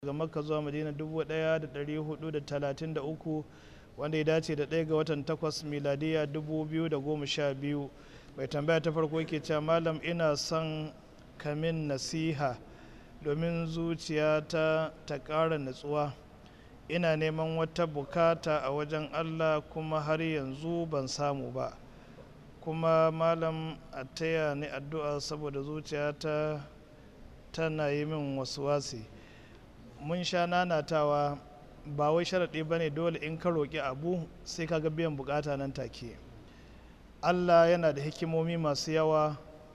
daga makka zuwa madina 1433 wanda ya dace da ɗaya ga watan takwas miladiya 2012 mai tambaya ta farko yake cewa malam ina son kamin nasiha domin zuciyata ta ƙara natsuwa ina neman wata bukata a wajen allah kuma har yanzu ban samu ba kuma malam a taya ni addu'a saboda zuciyata tana yi min wasu wasi mun sha nanatawa ba wai sharaɗi ba ne dole in ka roƙi abu sai ka ga biyan bukata nan take allah yana da hikimomi masu yawa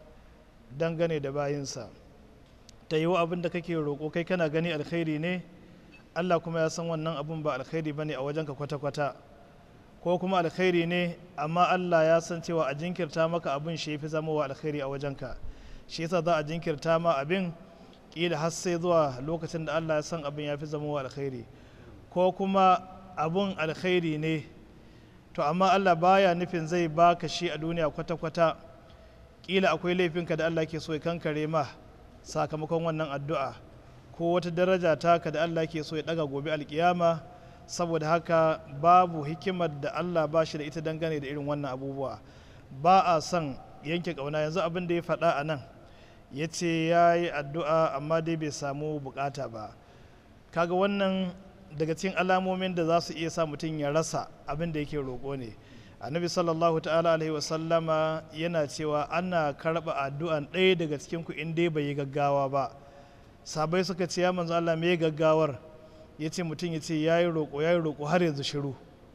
dangane da bayinsa ta yi abin da kake roƙo kai kana gani alkhairi ne allah kuma ya san wannan abun ba alkhairi ba ne a wajenka kwata-kwata ko kuma alkhairi ne amma allah ya san cewa a jinkirta maka abin shi fi zama wa alkhairi a wajenka shi yasa za a jinkirta ma abin kila har sai zuwa lokacin da Allah ya san abin ya fi zama wa alkhairi ko kuma abun alkhairi ne to amma Allah baya nufin zai baka shi a duniya kwata-kwata kila akwai laifinka da Allah ke so ya kankare ma sakamakon wannan addu'a ko wata daraja taka da Allah ke so ya daga gobe alkiyama saboda haka babu hikimar da Allah ba shi da ita dangane da irin wannan abubuwa ba a son yanke ƙauna yanzu abin da ya faɗa a nan ya ce ya yi addu'a amma dai bai samu bukata ba kaga wannan daga cikin alamomin da za su iya sa mutum ya rasa abin da yake roƙo ne annabi sallallahu ta'ala alaihi wasallama yana cewa ana karɓa addu'an ɗaya daga cikin ku in dai bai yi gaggawa ba sabai suka ce ya manzo Allah me gaggawar ya ce mutum ya ce ya yi roƙo ya yi roƙo har yanzu shiru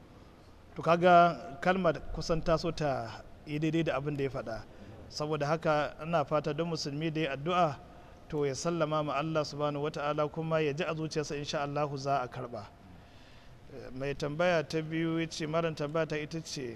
to kaga kalmar kusan taso ta yi daidai da abin da ya faɗa saboda haka ana fata don musulmi da ya addu'a to ya sallama ma Allah subhanahu wata'ala kuma ya ji a zuciyarsa insha Allahu za a karba mai tambaya ta biyu ya ce maran tambaya ta ita ce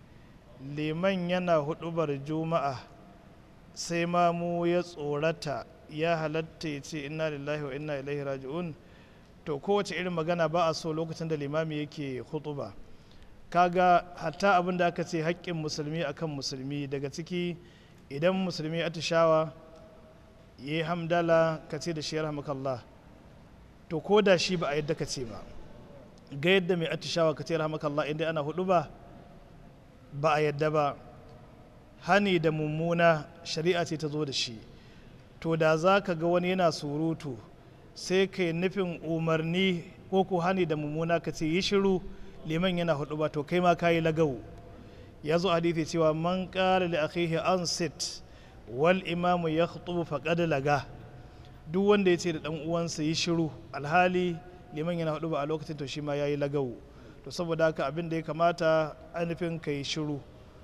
liman yana hudubar juma'a sai ma mu ya tsorata ya halatta ya ce inna lillahi wa inna ilaihi raji'un to kowace irin magana ba a so lokacin da limami yake hutuba kaga hatta abin da aka ce haƙƙin musulmi akan musulmi daga ciki idan musulmi atishawa ya yi hamdala ka ce da shi rahmakallah to ko da shi ba a yadda ka ce ba ga yadda mai atishawa ka ce rahmakallah inda ana hudu ba ba a yadda ba hani da mummuna shari'a ce ta zo da shi to da za ka ga wani yana surutu sai ka yi nufin umarni ko ko hani da mummuna ka ce yi shiru liman yana hudu ba to kai ma ka yi lagawu ya zo hadithi cewa man ƙara li akhihi an sit wal imamu ya khutubu faqad laga duk wanda ya ce da dan uwansa yi shiru alhali liman yana hudu ba a lokacin to shi ma yayi lagawu to saboda haka abin da ya kamata ainihin ka yi shiru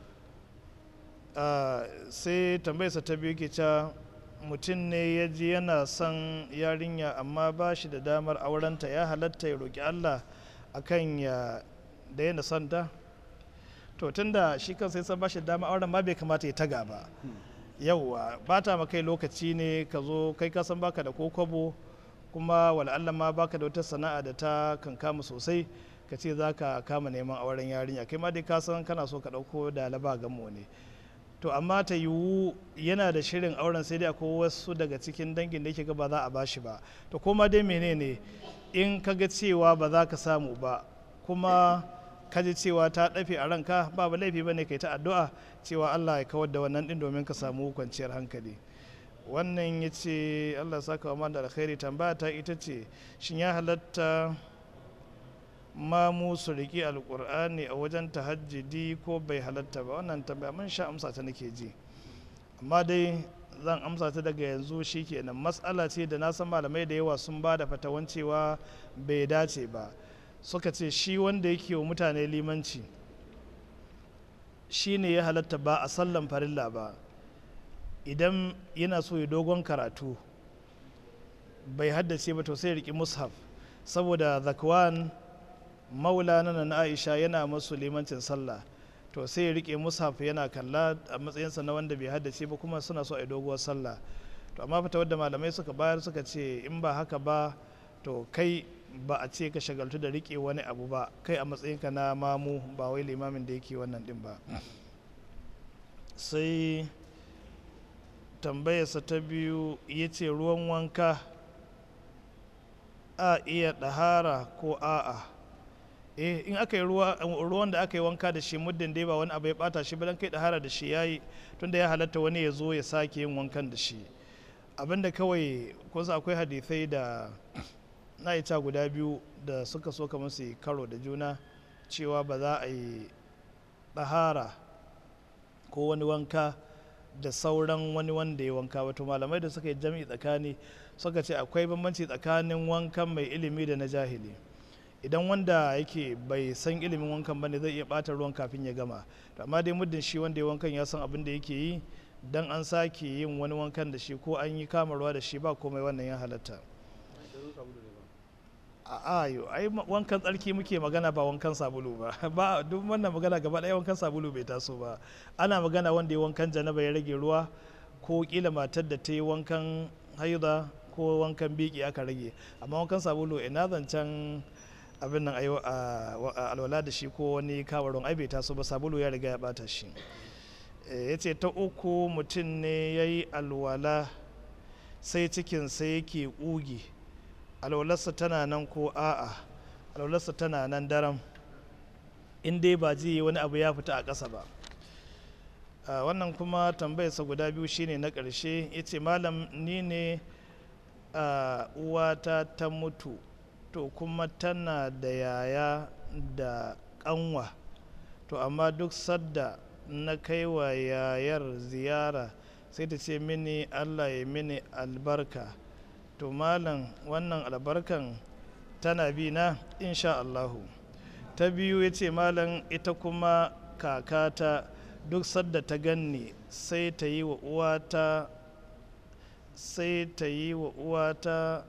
sai tambayarsa ta biyu ke cewa mutum ne ya ji yana son yarinya amma ba shi da damar aurenta ya halatta ya roƙi allah akan ya daina son ta to tunda shi kan sai san bashi dama auren ma bai kamata ya taga ba yauwa ba ta kai lokaci ne ka zo kai ka san baka da ko kwabo kuma wala ma baka da wata sana'a da ta kankama sosai ka ce za ka kama neman auren yarinya kai ma dai ka san kana so ka ɗauko da laba gamo ne to amma ta yiwu yana da shirin auren sai dai akwai wasu daga cikin dangin da yake ga ba za a bashi ba to koma dai menene in ka ga cewa ba za ka samu ba kuma ka ji cewa ta ɗafe a ranka babu laifi ba ne kai ta addu'a cewa Allah ya kawar da wannan ɗin domin ka samu kwanciyar hankali wannan ya ce Allah saka wa da alkhairi tambaya ta ita ce shin ya halatta mamu su riƙi alƙur'ani a wajen tahajjudi ko bai halatta ba wannan tambaya mun sha amsa ta nake ji amma dai zan amsa ta daga yanzu shikenan matsala ce da na san malamai da yawa sun ba da fatawan cewa bai dace ba suka ce shi wanda yake wa mutane limanci shi ne ya halatta ba a sallan farilla ba idan yana so ya dogon karatu bai haddace ba to sai ya riƙi mushaf saboda zakwan maula na na aisha yana masu limancin sallah to sai ya riƙe mushaf yana kalla a matsayinsa na wanda bai haddace ba kuma suna so a doguwar sallah to amma fita wadda malamai suka bayar suka ce in ba haka ba to kai ba a ce ka shagaltu da rike wani abu ba kai a matsayinka na mamu ba wai limamin da yake wannan din ba sai tambayarsa ta biyu ya ce ruwan wanka a iya ɗahara ko a'a eh in aka yi ruwan da aka yi wanka da shi muddin dai ba wani abu ya bata shi ba dan kai ɗahara da shi yayi tunda ya halatta wani ya zo ya sake yin wankan da shi abinda kawai kusa akwai hadisai da na ita guda biyu da suka so kamar su karo da juna cewa ba za a yi ɗahara ko wani wanka da sauran wani wanda ya wanka wato malamai da suka yi jami'i tsakani suka ce akwai bambanci tsakanin wankan mai ilimi da na jahili idan wanda yake bai san ilimin wankan bane zai iya bata ruwan kafin ya gama amma dai muddin shi wanda ya wankan ya san abin da yake yi dan an sake yin wani wankan da shi ko an yi kamarwa da shi ba komai wannan ya halatta a ayo ai wankan tsarki muke magana ba wankan sabulu ba ba duk wannan magana gaba ɗaya wankan sabulu bai taso ba ana magana wanda ya wankan janaba ya rage ruwa ko kila matar da ta yi wankan haida ko wankan biki aka rage amma wankan sabulu ina zancen abin nan ayo a alwala da shi ko wani kawaron ai bai taso ba sabulu ya riga ya bata shi ya ce ta uku mutum ne ya yi alwala sai cikinsa yake ƙugi alwalarsa tana nan ko a'a alwalarsa tana nan daram in dai ba ji wani abu ya fita a ƙasa ba wannan kuma tambayarsa guda biyu shine na ƙarshe ya ce malam ni ne uwata ta mutu to kuma tana da yaya da ƙanwa to amma duk sadda na kai wa yayar ziyara sai ta ce mini allah ya mini albarka to malam wannan albarkan tana bi na insha Allahu ta biyu ya ce malam ita kuma kakata duk sadda ta ganni sai ta yi wa uwata sai ta yi wa uwata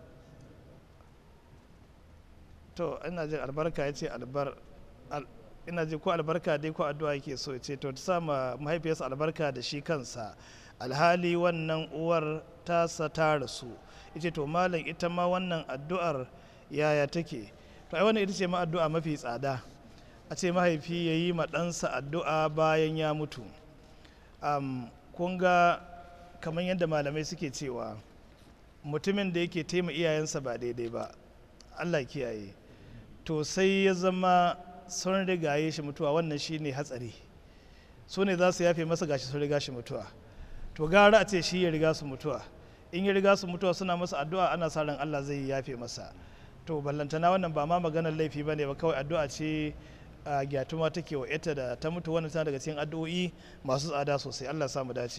to ina jin albarka ya ce albar ina ji ko albarka dai ko addu'a yake so ya ce to ta sama mahaifiyarsa albarka da shi kansa alhali wannan uwar tasa ta rasu ita to malam ita ma wannan addu'ar yaya take to ai wannan ita ce ma addu'a mafi tsada a ce mahaifi ya yi ma ɗansa addu'a bayan ya mutu um, kun ga kamar yadda malamai suke cewa mutumin da yake taima iyayensa ba daidai ba allah kiyaye to sai ya zama sun rigaye shi mutuwa wannan shine hatsari su ne za su yafe masa gashi sun riga shi mutuwa to gara a ce shi ya riga su mutuwa in ya riga su mutuwa suna masa addu'a ana sa ran Allah zai yafe masa to ballantana wannan ba ma maganar laifi bane ba kawai addu'a ce a gyatuma take wa ita da ta mutu wannan tana daga cikin addu'o'i masu tsada sosai Allah samu dace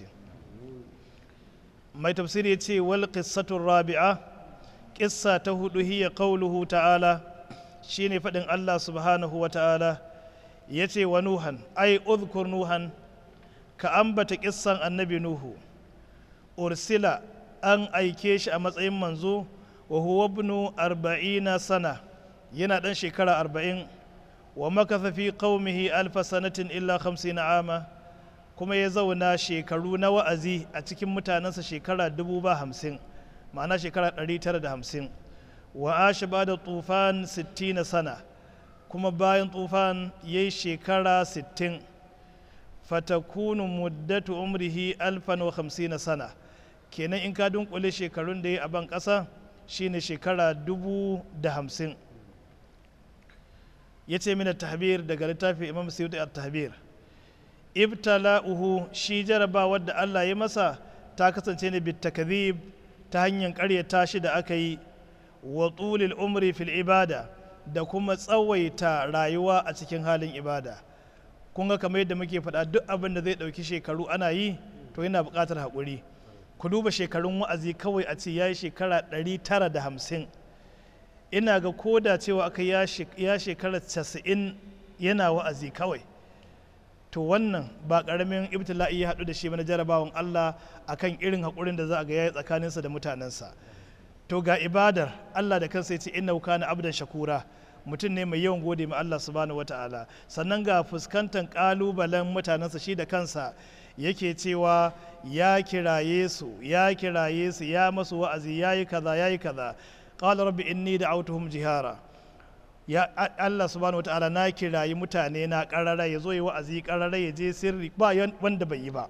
mai tafsiri ya ce wal qissatu rabi'a qissa ta hudu hiya qawluhu ta'ala shine fadin Allah subhanahu wa ta'ala yace wa nuhan ai udhkur nuhan ka ambata kissan annabi nuhu ursila an aike shi a matsayin manzo wa huwa ibnu arba'ina sana yana dan shekara arba'in wa makatha fi qaumihi alfa sanatin illa khamsina ama kuma ya zauna shekaru na wa'azi a cikin mutanensa shekara dubu ba hamsin ma'ana shekara ɗari tara da hamsin wa ashe ba da tufan sittina sana kuma bayan tufan ya yi shekara sittin fatakunu muddatu umrihi alfan wa hamsina sana kenan in ka dunkule shekarun da ya a ban ƙasa shine shekara dubu da hamsin ya ce mina tahbir daga littafin imam suyuti a tahbir ibtala'uhu shi jarabawar da allah ya masa ta kasance ne bitakazib ta hanyar karyata shi da aka yi wa tulil umri fil ibada da kuma tsawaita rayuwa a cikin halin ibada kun ga kamar yadda muke faɗa duk abin da zai ɗauki shekaru ana yi to yana buƙatar haƙuri ku duba shekarun wa'azi kawai a ce ya yi shekara 950 ina ga koda cewa aka ya shekara 90 yana wa'azi kawai to wannan ba ƙaramin ibtila'i ya haɗu da shi na jarabawan Allah akan irin haƙurin da za a ga yayi tsakaninsa da mutanensa to ga ibadar Allah da kansa ya ce inna kana abdan shakura mutum ne mai yawan gode ma Allah subhanahu wataala sannan ga fuskantar kalubalen mutanensa shi da kansa yake cewa ya kiraye su ya kiraye su ya masu wa'azi ya yi kaza ya yi kaza qala rabbi inni da'awtuhum jihara ya Allah subhanahu wataala na kirayi mutane na karara ya zo yi wa'azi karara ya je sirri ba wanda bai yi ba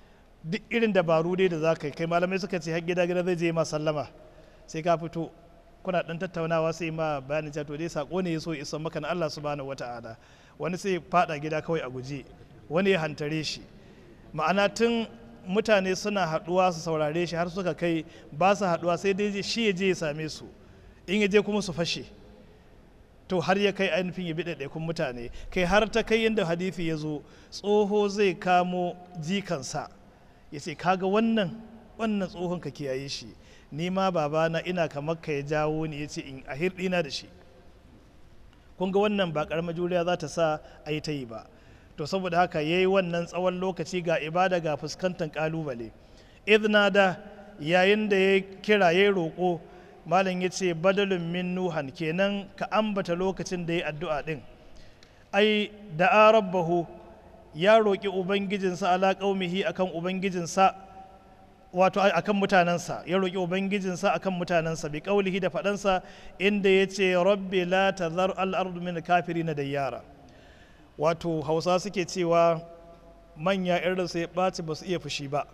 duk irin dabaru dai da za ka kai malamai suka ce har gida gida zai je ma sallama sai ka fito kuna dan tattaunawa sai ma bayanin cewa to dai sako ne ya so isa maka na Allah subhanahu wata'ala wani sai fada gida kawai a guje wani ya hantare shi ma'ana tun mutane suna haduwa su saurare shi har suka kai ba su haduwa sai dai shi ya je ya same su in ya je kuma su fashe to har ya kai ainihin ya bi ɗaiɗaikun mutane kai har ta kai yadda hadithi ya zo tsoho zai kamo jikansa ya ce kaga wannan wannan tsohon ka kiyaye shi ni ma babana ina kamar ka ya jawo ni ya ce in a hirɗina da shi kun ga wannan ba ƙaramar juriya za ta sa a yi ta yi ba to saboda haka ya yi wannan tsawon lokaci ga ibada ga fuskantar ƙalubale idna da yayin da ya kira ya roƙo malam ya ce badalin min nuhan kenan ka ambata lokacin da ya addu'a ɗin ai da rabbahu ya roƙi ubangijinsa ala ƙaumihi akan ubangijinsa wato akan mutanensa ya roƙi ubangijinsa akan mutanensa bi ƙaulihi da faɗansa inda ya ce rabbi la tazar al'ardu min kafiri na dayyara wato hausa suke cewa manya irin sai ɓaci ba su iya fushi ba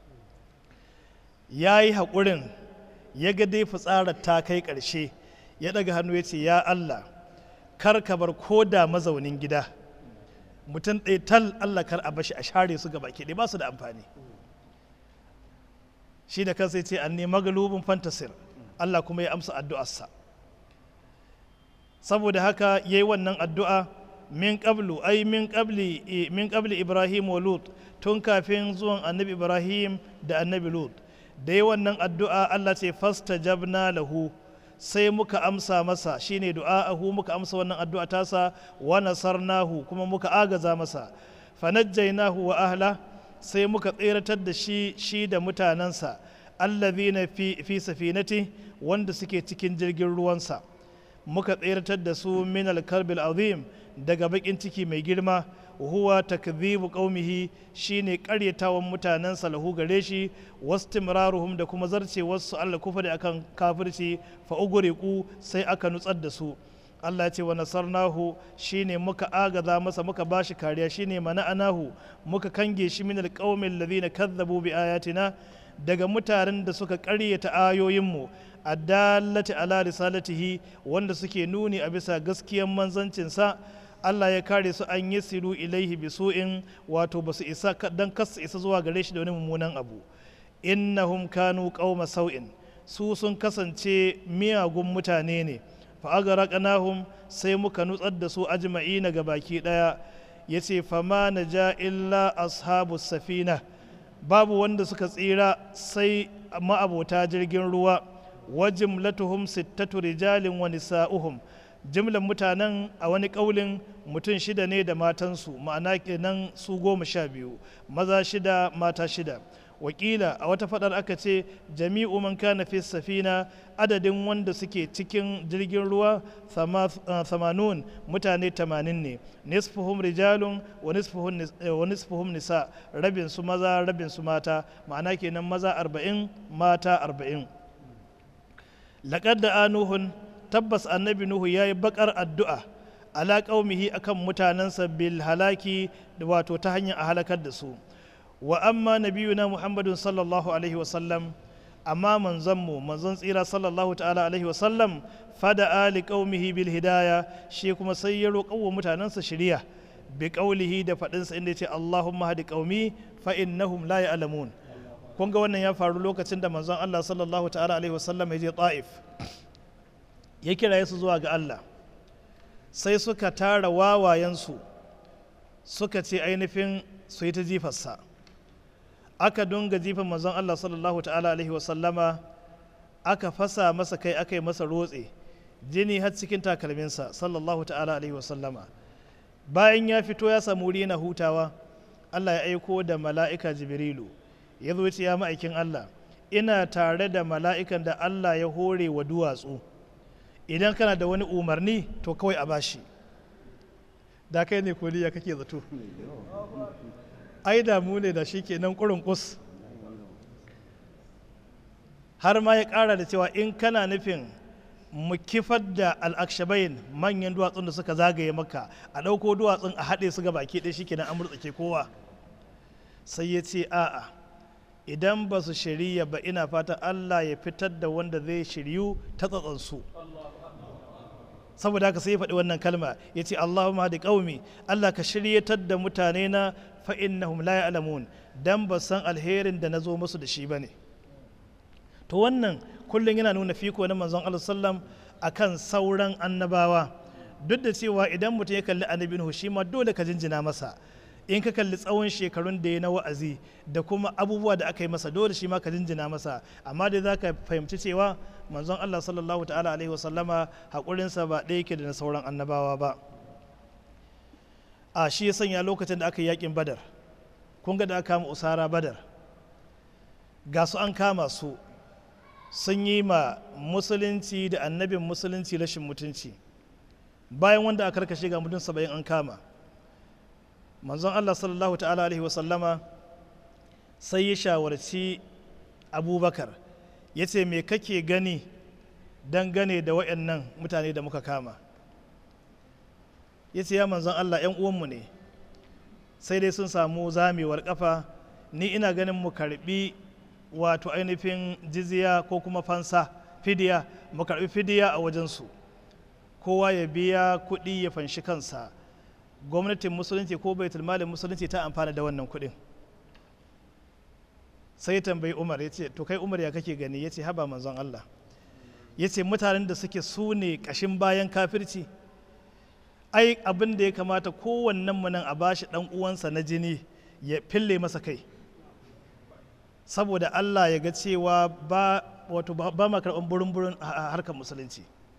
ya yi haƙurin ya ga dai fitsarar ta kai ƙarshe ya ɗaga hannu ya ce ya Allah kar ka bar ko da mazaunin gida mutum ɗaya tal Allah kar a bashi a share su gaba ɗaya ba su da amfani shi da kansa ya ce an nema galubin fantasir Allah kuma ya amsa addu'arsa saboda haka ya yi wannan addu'a min qablu ai min qabli min qabli Ibrahim wa Lut tun kafin zuwan annabi Ibrahim da annabi Lut da yi wannan addu'a Allah ce fasta jabna lahu sai muka amsa masa shine du'a'ahu muka amsa wannan addu'a tasa wa nasarnahu kuma muka agaza masa fanajjainahu wa ahla sai muka tseratar da shi shi da mutanensa allazina fi fi safinati wanda suke cikin jirgin ruwansa muka tseratar da su min al-karbil azim daga bakin ciki mai girma huwa takdhibu qaumihi shine karyatawan mutanensa lahu gare shi wastimraruhum da kuma zarce wasu Allah kufari akan kafirci fa ugriqu sai aka nutsar da su Allah ce wa nasarnahu shine muka agaza masa muka bashi kariya shine mana'anahu muka kange shi min alqaumil ladina kazzabu bi ayatina daga mutanen da suka ƙaryata ayoyinmu addallati ala risalatihi wanda suke nuni a bisa gaskiyan manzancinsa Allah ya kare su an yi siru ilaihi bi su'in wato ba su isa dan kasu isa zuwa gare shi da wani mummunan abu innahum kanu qauma sau'in su sun kasance miyagun mutane ne fa agaraqnahum sai muka nutsar da su ajma'ina ga baki daya yace fama naja illa ashabu safina babu wanda suka tsira sai ma'abota jirgin ruwa wa jimlatuhum sittatu rijalin wa nisa'uhum jimlan mutanen a wani ƙaulin mutum shida ne da matansu ma'ana kenan su goma sha biyu maza shida mata shida wakila a wata fadar aka ce jami'u man kana fi safina adadin wanda suke cikin jirgin ruwa samanun mutane tamanin ne nisfuhum rijalun wa nisfuhum nisa rabin su maza rabin su mata ma'ana kenan maza arba'in mata arba'in laƙar da anuhun tabbas annabi nuhu ya yi bakar addu'a ala ƙaumihi akan mutanensa bil halaki wato ta hanyar a halakar da su wa amma nabiyuna muhammadun sallallahu alaihi wasallam amma manzanmu manzon tsira sallallahu ta'ala alaihi wasallam fada ali qaumihi bil hidaya shi kuma sai ya roƙa wa mutanensa shiriya bi qaulihi da faɗinsa inda yace allahumma hadi qaumi fa innahum la ya'lamun kun ga wannan ya faru lokacin da manzon Allah sallallahu ta'ala alaihi wasallam ya je ta'if ya kira su zuwa ga Allah sai suka tara wawayensu suka ce ainihin su yi ta jifarsa aka dunga jifan manzon Allah sallallahu ta'ala alaihi wasallama aka fasa masa kai aka yi masa rotse jini har cikin takalminsa sallallahu ta'ala alaihi wasallama bayan ya fito ya samu wuri na hutawa Allah ya aiko da mala'ika jibrilu ya zo ya ma'aikin Allah ina tare da mala'ikan da Allah ya hore wa duwatsu idan kana da wani umarni to kawai a bashi da kai ne koliya kake zato ai damu ne da shi ke nan ƙurin kus har ma ya ƙara da cewa in kana nufin mu kifar da al'akshabayin manyan duwatsun da suka zagaye maka a ɗauko duwatsun a haɗe su ga baki ɗaya shi ke nan an murtsake kowa sai ya ce a'a idan ba su shirya ba ina fatan Allah ya fitar da wanda zai shiryu ta tsatsansu saboda haka sai ya faɗi wannan kalma ya ce Allahumma da ƙaumi Allah ka shiryatar da mutane na fa'innahum la ya'lamun dan ba san alherin da na zo musu da shi ba ne to wannan kullum yana nuna fiko na manzon Allah sallam akan sauran annabawa duk da cewa idan mutum ya kalli annabi Nuhu shi ma dole ka jinjina masa in ka kalli tsawon shekarun da ya na wa'azi da kuma abubuwa da aka yi masa dole shi ma ka jinjina masa amma dai za ka fahimci cewa manzon Allah sallallahu ta'ala alaihi wasallama haƙurinsa ba ɗaya yake da na sauran annabawa ba a shi ya sanya lokacin da aka yi yakin badar kun ga da aka kama usara badar ga su an kama su sun yi ma musulunci da annabin musulunci rashin mutunci bayan wanda aka karkashe ga mutum saba'in an kama manzon Allah sallallahu ta'ala alaihi wasallama sai ya shawarci abubakar ya ce me kake gani dangane da waɗannan mutane da muka kama ya ce ya manzon Allah 'yan uwanmu ne sai dai sun samu zamewar kafa ni ina ganin mu karbi wato ainihin jizya ko kuma fansa fidiya mu karbi fidiya a wajensu kowa ya biya kuɗi ya fanshi kansa gwamnatin musulunci ko baitul malin musulunci ta amfana da wannan kuɗin sai tambayi umar ya ce to kai umar ya kake gani ya ce haba manzon allah ya ce mutanen da suke su ne ƙashin bayan kafirci ai abin da ya kamata kowannen mu nan a bashi ɗan uwansa na jini ya fille masa kai saboda allah ya ga cewa ba wato ba ma karɓar burin-burin a harkar musulunci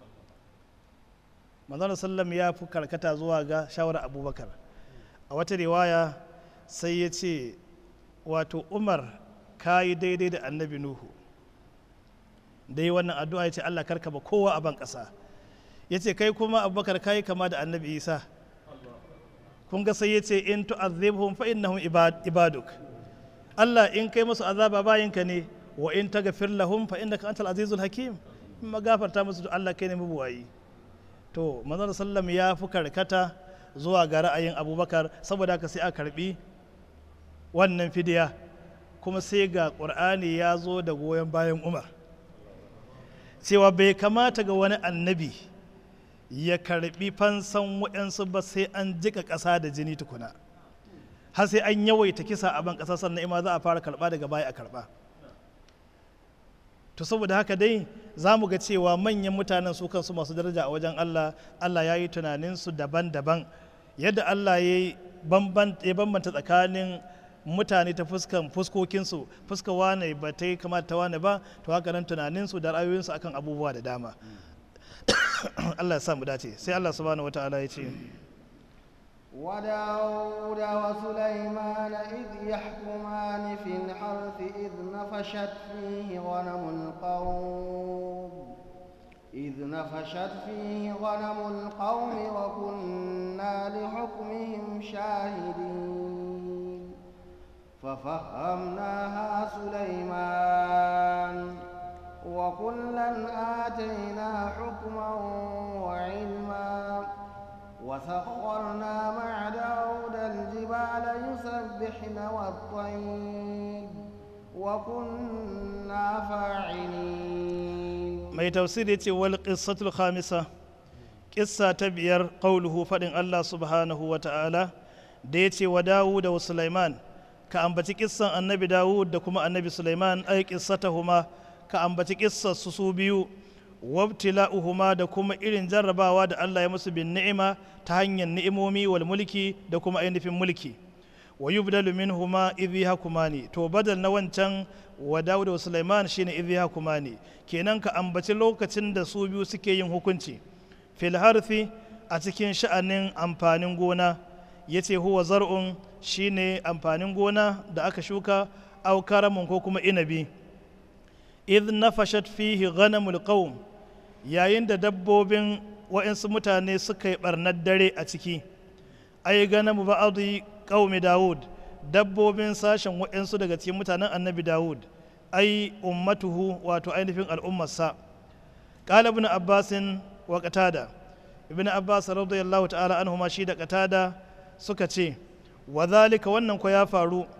manzon sallam ya fi karkata zuwa ga shawarar abubakar a wata riwaya sai ya ce wato umar ka yi daidai da annabi nuhu da yi wannan addu'a ya ce allah karka ba kowa a ban ƙasa ya ce kai kuma abubakar ka yi kama da annabi isa kun ga sai ya ce in tu'azzibhum fa innahum ibaduk allah in kai musu azaba bayinka ne wa in taghfir lahum fa innaka antal azizul hakim in magafarta musu to allah kai ne mabuwayi to manzon sallam ya fi karkata zuwa ga ra'ayin abubakar saboda haka sai a karbi wannan fidiya kuma sai ga ƙur'ani ya zo da goyon bayan umar cewa bai kamata ga wani annabi ya karbi fansan waɗansu ba sai an jika ƙasa da jini tukuna har sai an yawaita kisa a ban ƙasa sannan ima za a fara karɓa daga baya a karɓa to saboda haka dai za mu ga cewa manyan mutanen su kansu masu daraja a wajen Allah Allah ya yi tunaninsu daban-daban yadda Allah ya bambanta tsakanin mutane ta fuskan fuskokinsu fuska wane ba ta yi kamata ta wane ba to haka nan tunaninsu da ra'ayoyinsu akan abubuwa da dama Allah ya sa mu dace sai Allah subhanahu wataala ya ce وداود وسليمان إذ يحكمان في الحرث إذ نفشت فيه غنم القوم إذ نفشت فيه غنم القوم وكنا لحكمهم شاهدين ففهمناها سليمان وكلا آتينا حكما وعلما وسخرنا مع داود الجبال يسبحن والطير وكنا فاعلين mai tafsir ya ce wal qissatul khamisa kissa ta biyar qauluhu fadin Allah subhanahu wa ta'ala da ya ce wa Dawud wa Sulaiman ka ambaci kissan annabi Dawud da kuma annabi Sulaiman ai qissatahuma ka ambaci kissar su su biyu wabtila'uhuma da kuma irin jarrabawa da Allah ya musu bin ni'ima ta hanyar ni'imomi wal mulki da kuma ainihin mulki wa yubdalu minhuma idh yahkumani to badal na wancan wa Dawud wa Sulaiman shine idh yahkumani kenan ka ambaci lokacin da su biyu suke yin hukunci fil harthi a cikin sha'anin amfanin gona yace huwa zar'un shine amfanin gona da aka shuka aw karamun ko kuma inabi idh nafashat fihi ghanamul qaum yayin da dabbobin wa'insu mutane suka yi barnar dare a ciki ai ganamu ba'adu qaumi Dawud dabbobin sashen wa'insu daga cikin mutanen annabi Dawud ai ummatuhu wato ainihin al'ummarsa qala ibn abbasin wa qatada ibn abbas radiyallahu ta'ala anhuma shi da qatada suka ce wa zalika wannan ko ya faru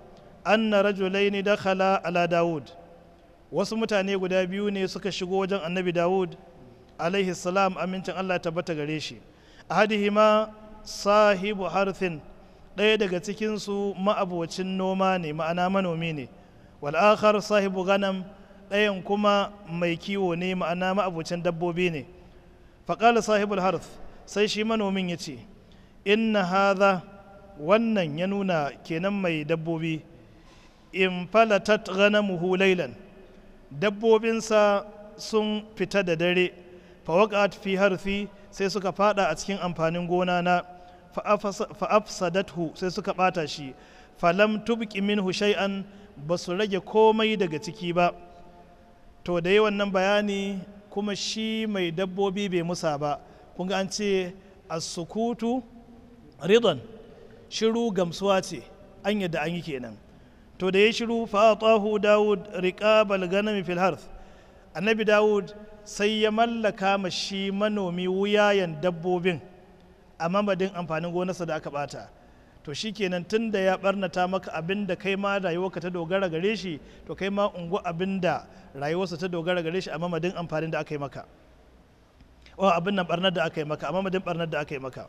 anna rajulaini dakhala ala Dawud wasu mutane guda biyu ne suka shigo wajen annabi Dawud alaihi salam amincin Allah tabbata gare shi ahadihima sahibu harthin ɗaya daga cikinsu ma'abocin noma ne ma'ana manomi ne wal'akhar sahibu ganam ɗayan kuma mai kiwo ne ma'ana ma'abocin dabbobi ne faƙala sahibul harth sai shi manomin ya ce inna haza wannan ya nuna kenan mai dabbobi in falatat ganamuhu lailan dabbobinsa sun fita da dare fawaqat fi harfi sai suka fada a cikin amfanin gona na fa'afsadathu sai suka bata shi falam tubqi minhu shay'an ba su rage komai daga ciki ba to da yi wannan bayani kuma shi mai dabbobi bai musa ba kun ga an ce as-sukutu ridan shiru gamsuwa ce an yadda an yi kenan to da ya shiru fa'atahu dawud riqabal ganami fil harth annabi dawud sai ya mallaka ma shi manomi wuyayen dabbobin a mamadin amfanin gonarsa da aka bata to shi kenan tun da ya barnata maka abin da kai ma rayuwarka ta dogara gare shi to kai ma ungu abin da rayuwarsa ta dogara gare shi a mamadin amfanin da aka yi maka o abin nan barnar da aka yi maka a mamadin barnar da aka yi maka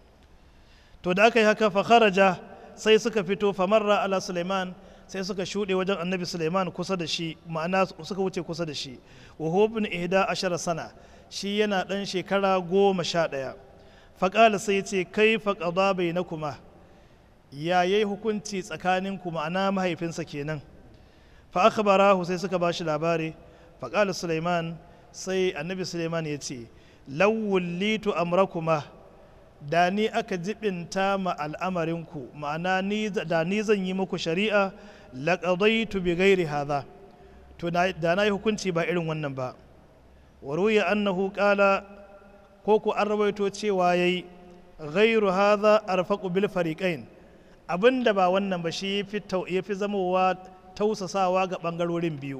to da aka yi haka fa kharaja sai suka fito famarra ala suleiman sai suka shuɗe wajen annabi suleiman kusa da shi ma'ana suka wuce kusa da shi wa hubin ihda ashara sana shi yana ɗan shekara goma sha ɗaya faƙala sai ce kai faƙaɗa bai na kuma ya yi hukunci tsakaninku ma'ana mahaifinsa kenan fa akhbarahu sai suka ba shi labari faƙala suleiman sai annabi suleiman ya ce lawullitu amrakuma da ni aka jibinta ma al'amarinku ma'ana da ni zan yi muku shari'a laƙadaitu bi gairi haza to da na yi hukunci ba irin wannan ba wa ruya annahu qala ko ku an rawaito cewa yayi gairu haza arfaqu bil fariqain abinda ba wannan ba shi ya fi zamowa tausasawa ga bangarorin biyu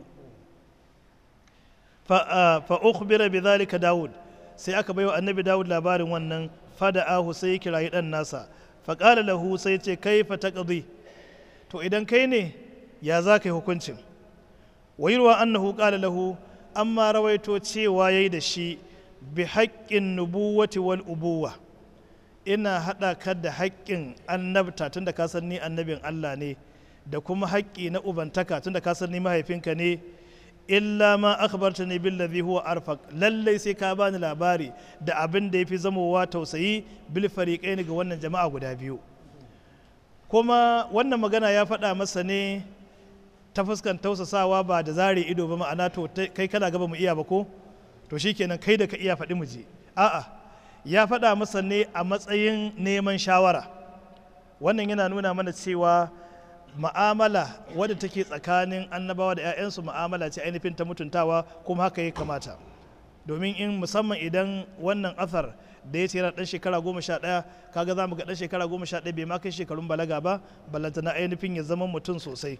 fa ukhbira bi dhalika daud sai aka baiwa annabi daud labarin wannan fada'ahu sai ya kirayi dan nasa faƙala lahu sai ce kai fa taqdi to idan kai ne ya za ka yi hukuncin wayarwa annahu qala lahu amma rawaito cewa yayi da shi bi haƙƙin nubuwati wal ubuwa ina haɗa ka da haƙƙin annabta tunda ka san ni annabin Allah ne da kuma haƙƙi na ubantaka tunda ka san ni mahaifinka ne illa ma akhbarta ne billazi huwa arfaq lallai sai ka bani labari da abin da yafi zamowa tausayi bil fariqain ga wannan jama'a guda biyu kuma wannan magana ya faɗa masa ne ta fuskan tausasawa ba da zare ido ba ma'ana to kai kana gaba mu iya ba ko to shikenan kai da ka iya faɗi mu je a'a ya faɗa masa ne a matsayin neman shawara wannan yana nuna mana cewa ma'amala wadda take tsakanin annabawa da 'ya'yansu ma'amala ce ainihin ta mutuntawa kuma haka ya kamata domin in musamman idan wannan athar da ya ce yana dan shekara goma sha ɗaya kaga za mu ga dan shekara goma sha ɗaya bai ma kai shekarun balaga ba ballanta na ainihin ya zama mutum sosai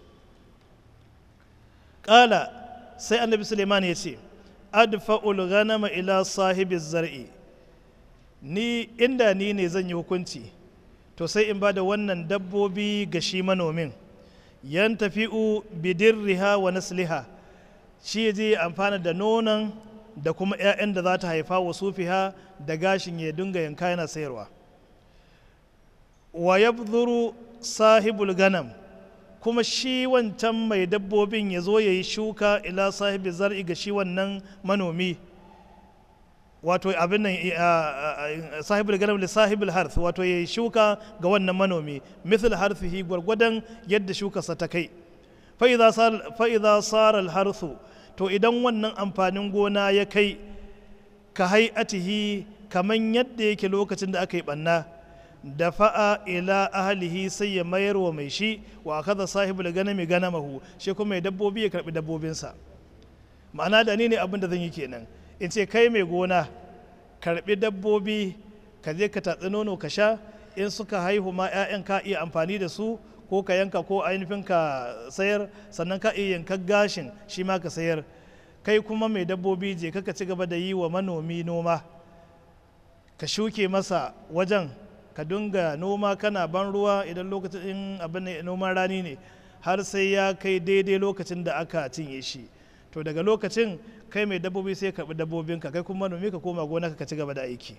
ƙala sai annabi suleiman ya ce adfa'ul ghanama ila sahibi zar'i ni inda ni ne zan yi hukunci to sai in ba da wannan dabbobi ga shi manomin yan tafi'u bidirriha wa nasliha shi je amfana da nonon da kuma 'ya'yan da za ta haifa wa sufiha da gashin ya dinga yanka yana sayarwa wa yabdhuru sahibul ganam kuma shi wancan mai dabbobin ya zo ya yi shuka ila sahibi zar'i ga shi wannan manomi wato abin nan sahibul ganam li sahibul harth wato ya shuka ga wannan manomi mithl harthihi gwargwadon yadda shukarsa ta kai fa idza sara al harthu to idan wannan amfanin gona ya kai ka hay'atihi kaman yadda yake lokacin da aka yi banna da fa'a ila ahlihi sai ya mayar wa mai shi wa kaza sahibul ganami ganamahu shi kuma mai dabbobi ya karbi dabbobinsa ma'ana da ni ne abin da zan yi kenan in ce kai mai gona karbi dabbobi ka je ka tatsi nono ka sha in suka haihu ma 'ya'yan ka iya amfani da su ko ka yanka ko ainihin ka sayar sannan ka iya yanka gashin shi ma ka sayar kai kuma mai dabbobi je ka ci gaba da yi wa manomi noma ka shuke masa wajen ka dunga noma kana ban ruwa idan lokacin abin noman rani ne har sai ya kai daidai lokacin da aka cinye shi to daga lokacin kai mai dabbobi sai karɓi dabbobinka kai kuma manomi ka koma gona ka ci gaba da aiki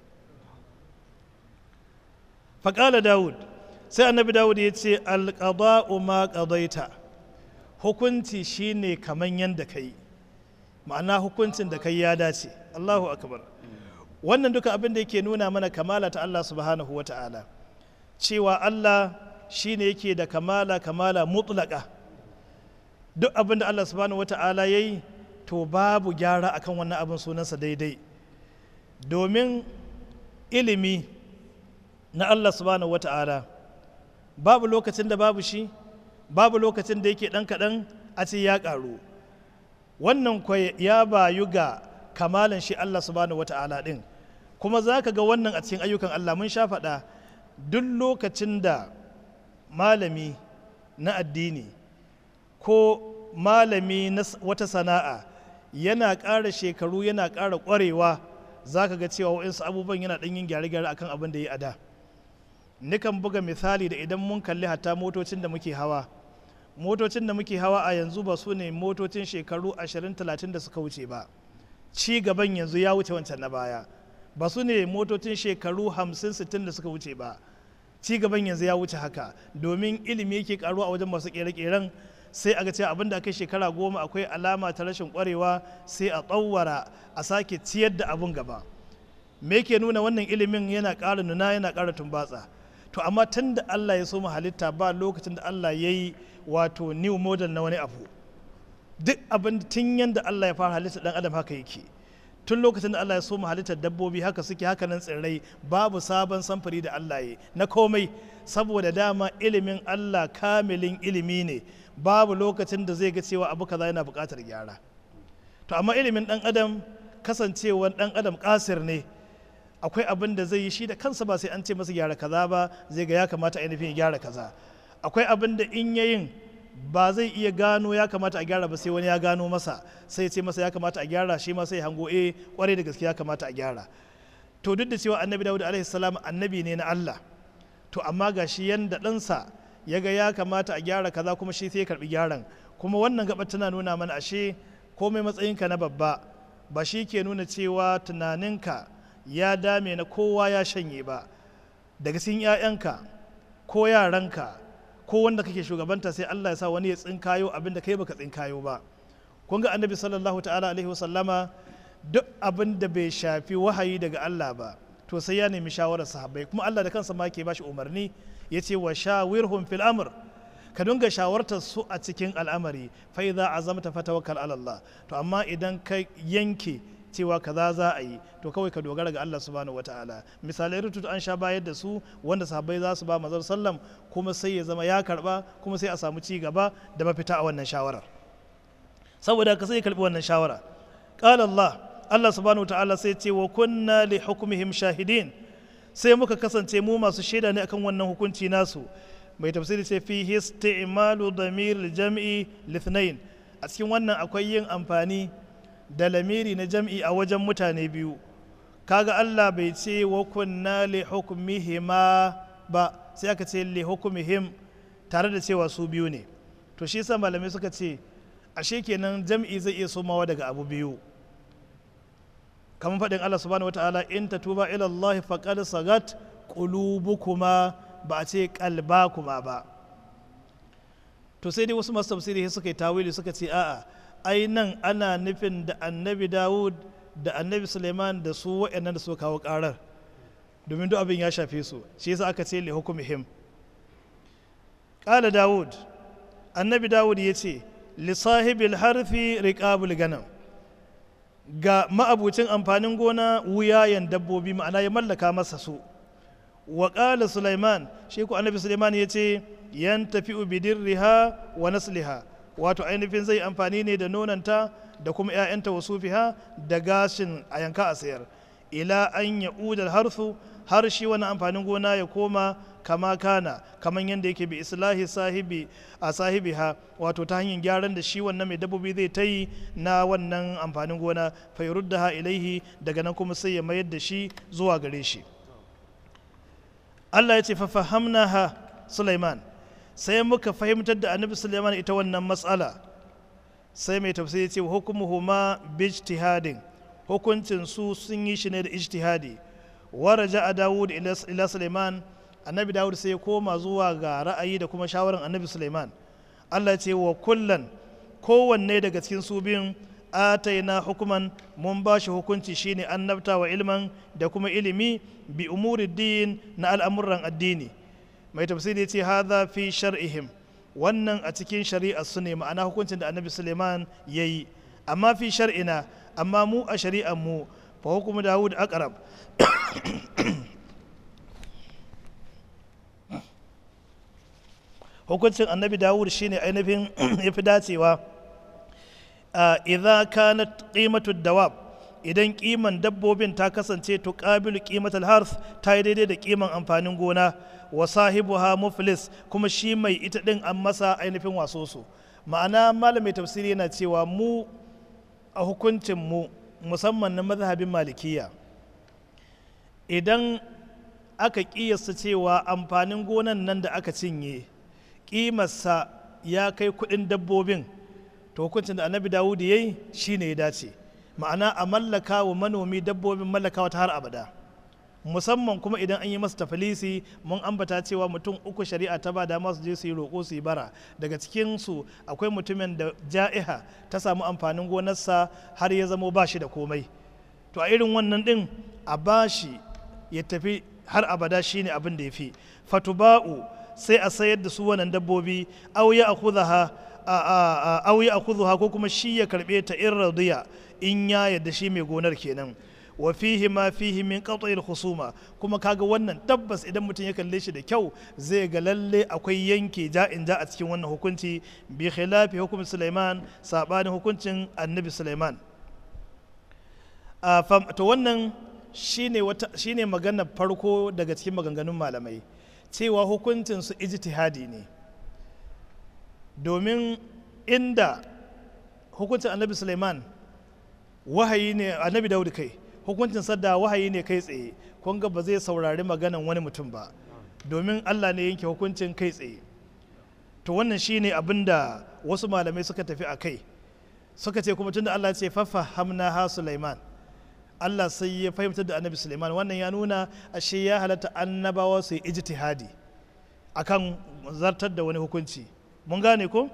faƙala dawud sai annabi dawud ya ce alƙada'u ma ƙadaita hukunci shine kaman yadda ka yi ma'ana hukuncin da kai ya dace allahu akbar wannan duka abin da yake nuna mana kamala ta allah subhanahu wa ta'ala cewa allah shine yake da kamala kamala mutlaka duk abin da allah subhanahu wa ta'ala ya yi to babu gyara akan wannan abin sunansa daidai domin ilimi na allah subhanahu wa ta'ala babu lokacin da babu shi babu lokacin da yake ɗan kaɗan a ce ya ƙaru wannan kwai ya bayu ga kamalan shi Allah subhanahu wata'ala ɗin kuma za ka ga wannan a cikin ayyukan Allah mun sha faɗa duk lokacin da malami na addini ko malami na wata sana'a yana ƙara shekaru yana ƙara ƙwarewa za ka ga cewa wa'insu abubuwan yana ɗan yin gyare-gyare akan abin da ya a da nikan buga misali da idan mun kalli hatta motocin da muke hawa motocin da muke hawa a yanzu ba su ne motocin shekaru 20-30 da suka wuce ba ci gaban yanzu ya wuce wancan na baya ba su ne motocin shekaru 50-60 da suka wuce ba ci gaban yanzu ya wuce haka domin ilimi yake karuwa a wajen masu kere-keren sai a ga cewa abin da aka shekara goma akwai alama ta rashin kwarewa sai a tsawara a sake ciyar da abun gaba me ke nuna wannan ilimin yana ƙara nuna yana ƙara tumbatsa to amma tun da Allah ya so mu halitta ba lokacin da Allah ya yi wato new model na wani abu duk abin tun yadda Allah ya fara halitta dan adam haka yake tun lokacin da Allah ya so mu halittar dabbobi haka suke haka nan tsirrai babu sabon samfuri da Allah ya na komai saboda dama ilimin Allah kamilin ilimi ne babu lokacin da zai ga cewa abu kaza yana buƙatar gyara to amma ilimin dan adam kasancewar dan adam kasir ne akwai abin da zai yi shi da kansa ba sai an ce masa gyara kaza ba zai ga ya kamata ainihin gyara kaza akwai abin da in yayin ba zai iya gano ya kamata a gyara ba sai wani ya gano masa sai ce masa ya kamata a gyara shi ma sai hango eh kwarai da gaske ya kamata a gyara to duk da cewa annabi dawud alaihi salam annabi ne na Allah to amma ga shi yanda ɗansa ya ga ya kamata a gyara kaza kuma shi sai ya karbi gyaran kuma wannan gaba tana nuna mana ashe komai matsayinka na babba ba shi ke nuna cewa tunaninka ya dame na kowa ya shanye ba daga cikin 'ya'yanka ko yaranka ko wanda kake shugabanta sai Allah ya sa wani ya tsinkayo abin da kai baka tsinkayo ba kun ga annabi sallallahu ta'ala alaihi wasallama duk abin da bai shafi wahayi daga Allah ba to sai ya nemi shawarar sahabbai kuma Allah da kansa ma ke bashi umarni ya ce wa shawirhum fil amr ka dinga shawartar su a cikin al'amari fa idza azamta fatawakkal ala Allah to amma idan ka yanke cewa kaza za a yi to kawai ka dogara ga Allah subhanahu wataala misalai rututu an sha bayar da su wanda sahabbai za su ba mazar sallam kuma sai ya zama ya karba kuma sai a samu ci gaba da mafita a wannan shawarar saboda ka sai karbi wannan shawara qala Allah Allah subhanahu wataala sai ce wa kunna li hukmihim shahidin sai muka kasance mu masu shaida ne akan wannan hukunci nasu mai tafsiri ce fi isti'malu damir jam'i lithnain a cikin wannan akwai yin amfani da lamiri na jam'i a wajen mutane biyu kaga Allah bai ce wa kunna li hukmihima ba sai aka ce li hukmihim tare da cewa su biyu ne to shi yasa malamai suka ce ashe kenan jam'i zai iya somawa daga abu biyu kamar faɗin Allah subhanahu wataala in tatuba ila Allah faqad sagat qulubukuma ba a ce qalbakuma ba to sai dai wasu masu tafsiri suka yi tawili suka ce a'a ai nan ana nufin da annabi dawud da annabi suleiman da su waɗannan da suka kawo ƙarar domin duk abin ya shafe su shi yasa aka ce li hukumihim ƙala dawud annabi dawud ya ce li sahibil harfi riqabul ganam ga ma'abucin amfanin gona wuyayen dabbobi ma'ana ya mallaka masa su wa ƙala suleiman shi ku annabi suleiman ya ce yan tafi bidirriha wa nasliha wato ainihin zai amfani ne da nonanta da kuma 'ya'yanta wa sufiha da gashin a yanka a sayar ila an ya udar harsu har shi wani amfanin gona ya koma kama kana kaman yadda yake bi islahi sahibi a sahibi ha wato ta hanyar gyaran da shi wannan mai dabbobi zai ta yi na wannan amfanin gona fairudda ha ilaihi daga nan kuma sai ya mayar da shi zuwa gare shi Allah ya ce fa fahamna ha Sulaiman sai muka fahimtar da annabi suleiman ita wannan matsala sai mai tafsiri ce hukumuhu ma bijtihadin hukuncin su sun yi shi ne da ijtihadi waraja a dawud ila suleiman annabi dawud sai ya koma zuwa ga ra'ayi da kuma shawaran annabi suleiman allah ce wa kullan kowanne daga cikin su biyun ataina hukuman mun ba shi hukunci shine annabta wa ilman da kuma ilimi bi umuri din na al'amuran addini mai tafsiri ce hadha fi shar'ihim wannan a cikin shari'a su ne ma'ana hukuncin da annabi suleiman ya yi amma fi shar'ina amma mu a shari'ar mu fa hukumu dawud aqrab hukuncin annabi dawud shine ainihin ya fi dacewa idza kanat qimatu dawab idan kiman dabbobin ta kasance tuqabilu qimatal harth ta yi daidai da kiman amfanin gona wa sahibuha muflis kuma shi mai ita din an masa ainihin wasoso ma'ana malamin tafsiri yana cewa mu a hukuncin mu musamman na mazhabin malikiya idan aka kiyasta cewa amfanin gonan nan da aka cinye kimarsa ya kai kudin dabbobin to hukuncin da annabi dawud ya yi shi ne ya dace ma'ana a mallaka wa manomi dabbobin mallakawa ta har abada musamman kuma idan an yi masa tafilisi mun ambata cewa mutum uku shari'a ta ba dama su je su yi roƙo su yi bara daga cikin su akwai mutumin da ja'iha ta samu amfanin gonarsa har ya zamo ba shi da komai to a irin wannan din a bashi ya tafi har abada shine abin da ya fi fatuba'u sai a sayar da su wannan dabbobi au ya akhudha au ya akhudha ko kuma shi ya karbe ta in radiya in ya yadda shi mai gonar kenan wa fihi ma fihi min qat'il khusuma kuma kaga wannan tabbas idan mutum ya kalle shi da kyau zai ga lalle akwai yanke ja'in ja a cikin wannan hukunci bi khilafi hukum Sulaiman sabanin hukuncin Annabi Sulaiman to wannan shine wata shine magana farko daga cikin maganganun malamai cewa hukuncin su ijtihadi ne domin inda hukuncin Annabi Sulaiman wahayi ne Annabi Dawud kai hukuncin sadda wahayi ne kai tsaye kun ga ba zai saurari maganan wani mutum ba domin Allah ne yanke hukuncin kai tsaye to wannan shine abin da wasu malamai suka tafi a kai suka ce kuma tunda Allah ce fafa hamna ha Sulaiman Allah sai ya fahimtar da annabi Sulaiman wannan ya nuna ashe ya halatta annabawa su yi ijtihadi akan zartar da wani hukunci mun gane ko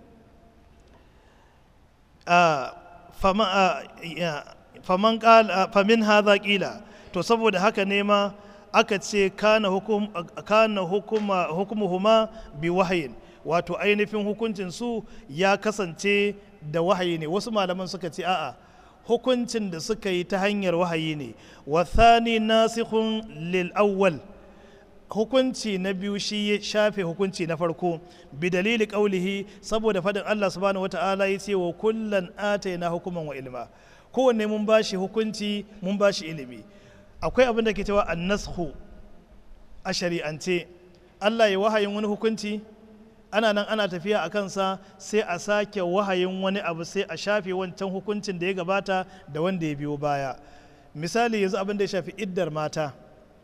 faman famin haza kila to saboda haka ne ma aka ce kana hukum kana hukuma hukumuhuma bi wahayin wato ainihin hukuncin su ya kasance da wahayi ne wasu malaman suka ce a'a hukuncin da suka yi ta hanyar wahayi ne wa thani nasikhun lil awwal hukunci na biyu shi ya shafe hukunci na farko bi dalili qaulihi saboda fadin Allah subhanahu wata'ala ya ce wa kullan ataina hukuman wa ilma kowanne mun bashi hukunci mun bashi ilimi akwai abin da ke cewa annashu a shari'ance Allah ya wahayin wani hukunci ana nan ana tafiya a kansa sai a sake wahayin wani abu sai a shafe wancan hukuncin da ya gabata da wanda ya biyo baya misali yanzu abin da ya shafi iddar mata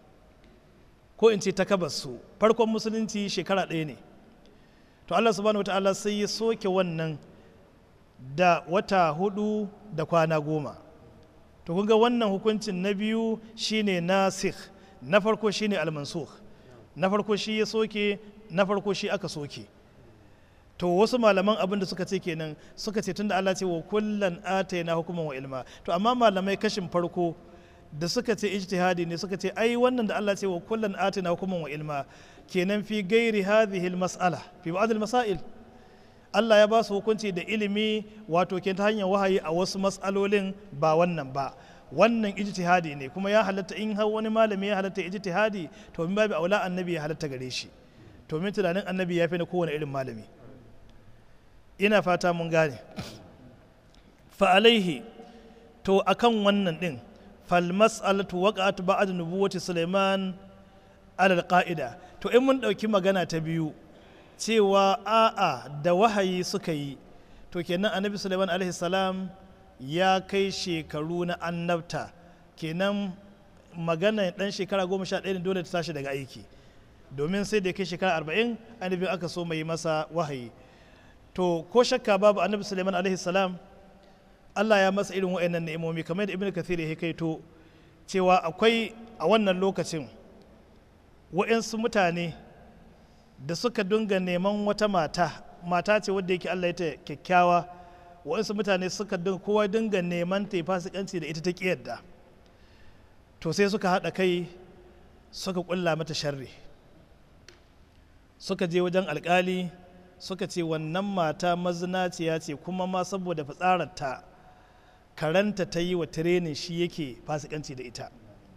ko in ce su farkon musulunci shekara ɗaya ne to Allah subhanahu wata'ala sai ya soke wannan da wata hudu da kwana goma to kun ga wannan hukuncin na biyu shine nasikh na farko shine almansukh na farko shi ya soke na farko shi aka soke to wasu malaman abin da suka ce kenan suka ce tunda Allah ce wa kullan atayna hukuman wa ilma to amma malamai kashin farko da suka ce ijtihadi ne suka ce ai wannan da Allah ce wa kullan atayna hukuman wa ilma kenan fi gairi hadhihi mas'ala fi ba'd masail Allah ya ba su hukunci da ilimi wato ke ta hanyar wahayi a wasu mas'alolin ba wannan ba wannan ijtihadi ne kuma ya halatta in har wani malami ya halatta ijtihadi to min babu aula annabi ya halatta gare shi to min tunanin annabi ya fi na kowane irin malami ina fata mun gane fa alaihi to akan wannan din fal mas'alatu waqa'at ba'd nubuwati Sulaiman ala qa'ida to in mun dauki magana ta biyu cewa a'a da wahayi suka yi to kenan annabi Sulaiman alaihi salam ya kai shekaru na annabta kenan magana dan shekara goma sha ɗaya dole ta tashi daga aiki domin sai da ya kai shekara arba'in annabin aka so mai masa wahayi to ko shakka babu annabi suleiman alaihi salam allah ya masa irin wa'annan ni'imomi kamar da ibn kathir ya kaito cewa akwai a wannan lokacin wa'yansu mutane da suka dunga neman wata mata mata ce wadda yake allah ya ta kyakkyawa wa'yansu mutane suka dunga kowa dinga neman ta yi fasikanci da ita ta yadda to sai suka haɗa kai suka ƙulla mata sharri suka je wajen alkali suka ce wannan mata mazinaciya ce kuma ma saboda fitsararta karanta ta yi wa tirenin shi yake fasikanci da ita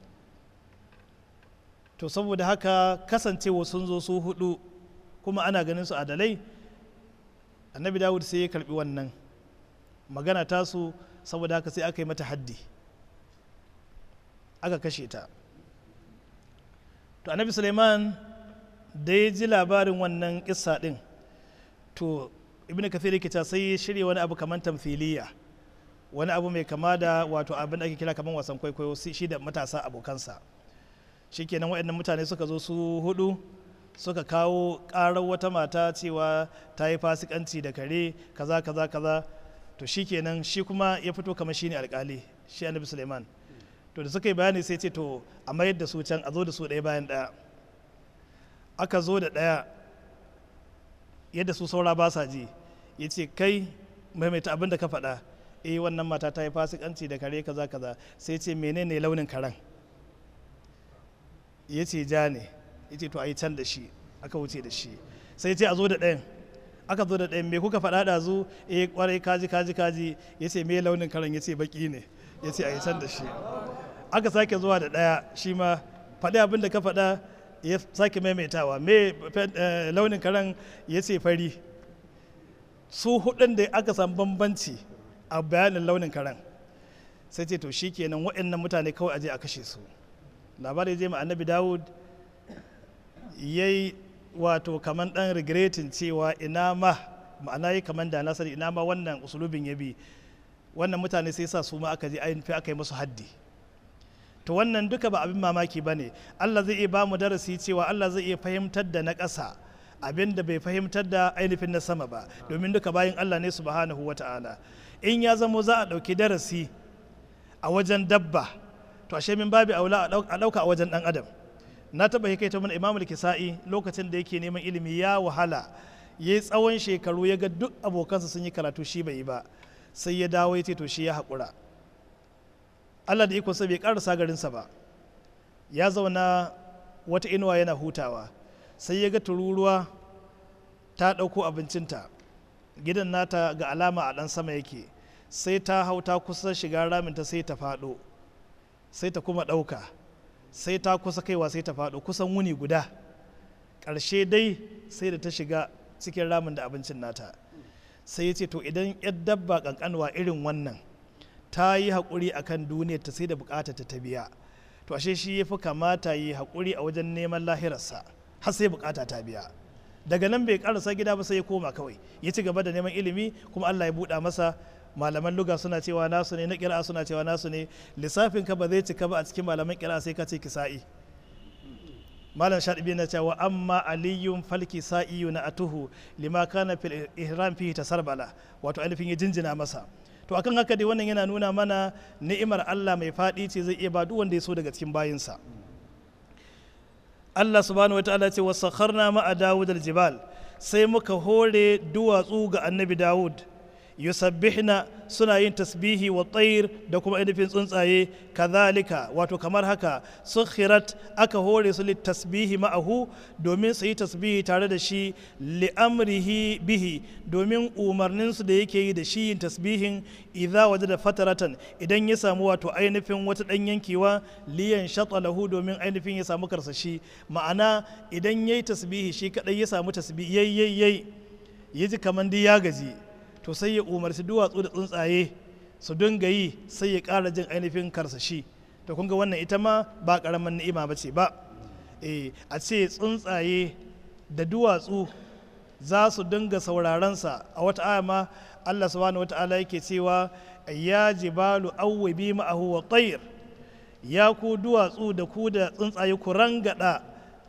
to saboda haka kasancewa sun zo su hudu kuma ana ganin su adalai annabi dawud sai ya karbi wannan magana tasu saboda haka sai aka yi mata haddi aka kashe ta to annabi suleiman da ya ji labarin wannan kissa din to ibn kathir yake ta sai ya shirya wani abu kamar tamthiliya wani abu mai kama da wato abin da ake kira kamar wasan kwaikwayo shi da matasa abokansa shikenan waɗannan mutane suka zo su hudu suka kawo ƙarar wata mata cewa ta yi fasikanci da kare kaza kaza kaza to shikenan shi kuma ya fito kamar shine alkali shi annabi suleiman to da suka yi bayani sai ce to a mayar da su can a zo da su ɗaya bayan ɗaya aka zo da ɗaya yadda su saura ba sa ji ya ce kai maimaita abin da ka faɗa eh wannan mata ta yi fasikanci da kare kaza kaza sai ce menene launin karen ya ce ja ne ya ce to a yi can da shi aka wuce da shi sai ce a zo da ɗayan aka zo da ɗayan me kuka faɗa da zu eh kwarai kaji kaji kaji ya ce me launin karen ya ce baki ne ya ce a yi can da shi aka sake zuwa da ɗaya shi ma faɗi abin da ka faɗa ya sake maimaitawa me launin karen ya ce fari su hudun da aka samu bambanci a bayanin launin karen sai ce to shi kenan waɗannan mutane kawai aje a kashe su labari je ma annabi dawud ya yi wato kaman ɗan regretin cewa ina ma ma'ana yi kaman da nasari ina ma wannan usulubin ya bi wannan mutane sai sa su ma aka je ainihin aka yi musu haddi to wannan duka ba abin mamaki ba ne allah zai iya ba mu darasi cewa allah zai iya fahimtar da na ƙasa abin da bai fahimtar da ainihin na sama ba domin duka bayan allah ne subhanahu wa ta'ala in ya zamo za a ɗauki darasi a wajen dabba to ashe min babi aula a ɗauka a wajen ɗan adam na taɓa hikaita mana imamul kisa'i lokacin da yake neman ilimi ya wahala ya yi tsawon shekaru ya ga duk abokansa sun yi karatu shi bai yi ba sai ya dawo ya ce to shi ya haƙura Allah da ikonsa bai karasa garinsa ba ya zauna wata inuwa yana hutawa sai ya ga tururuwa ta ɗauko abincinta gidan nata ga alama a ɗan sama yake sai ta hau ta kusa shiga raminta sai ta faɗo sai ta kuma ɗauka sai ta kusa kaiwa sai ta faɗo kusan wuni guda ƙarshe dai sai da ta shiga cikin ramin da abincin nata sai ya ce to idan 'yar dabba ƙanƙanwa irin wannan ta yi haƙuri a kan duniyar ta sai da buƙatar ta biya to ashe shi ya fi kamata yi haƙuri a wajen neman lahirarsa har sai buƙata ta biya daga nan bai ƙarasa gida ba sai ya koma kawai ya ci gaba da neman ilimi kuma Allah ya buɗa masa malaman luga suna cewa nasu ne na ƙira'a suna cewa nasu ne lissafin ka ba zai cika ba a cikin malaman ƙira'a sai ka ce kisa'i malam shaɗibi na cewa amma aliyun falki sa'iyu na atuhu lima kana fil ihram fihi tasarbala wato ainihin ya jinjina masa to akan haka dai wannan yana nuna mana ni'imar Allah mai faɗi ce zai iya ba duk wanda ya so daga cikin bayinsa Allah subhanahu wa ta'ala ce wasakharna ma'a Dawud al-jibal sai muka hore duwatsu ga annabi Dawud yusabbihna suna yin tasbihi wa tsayir da kuma ainihin tsuntsaye kazalika wato kamar haka sukhirat aka hore su tasbihi ma'ahu domin su yi tasbihi tare da shi li'amrihi bihi domin umarninsu da yake yi da shi yin tasbihin idza waje da fataratan idan ya samu wato ainihin wata ɗan yankewa liyan lahu domin ainihin ya samu karsashi ma'ana idan ya yi tasbihi shi kaɗai ya samu tasbihi yayi ya ji kamar dai ya gaji to sai ya umarci duwatsu da tsuntsaye su dinga yi sai ya ƙara jin ainihin karsashi to kun ga wannan ita ma ba ƙaramin ni'ima ba ce ba e, a ce tsuntsaye da duwatsu za su dinga saurarensa a wata aya ma Allah subhanahu wata'ala yake cewa ya jibalu awwabi ma'ahu wa tayr ya ku duwatsu da ku da tsuntsaye ku rangada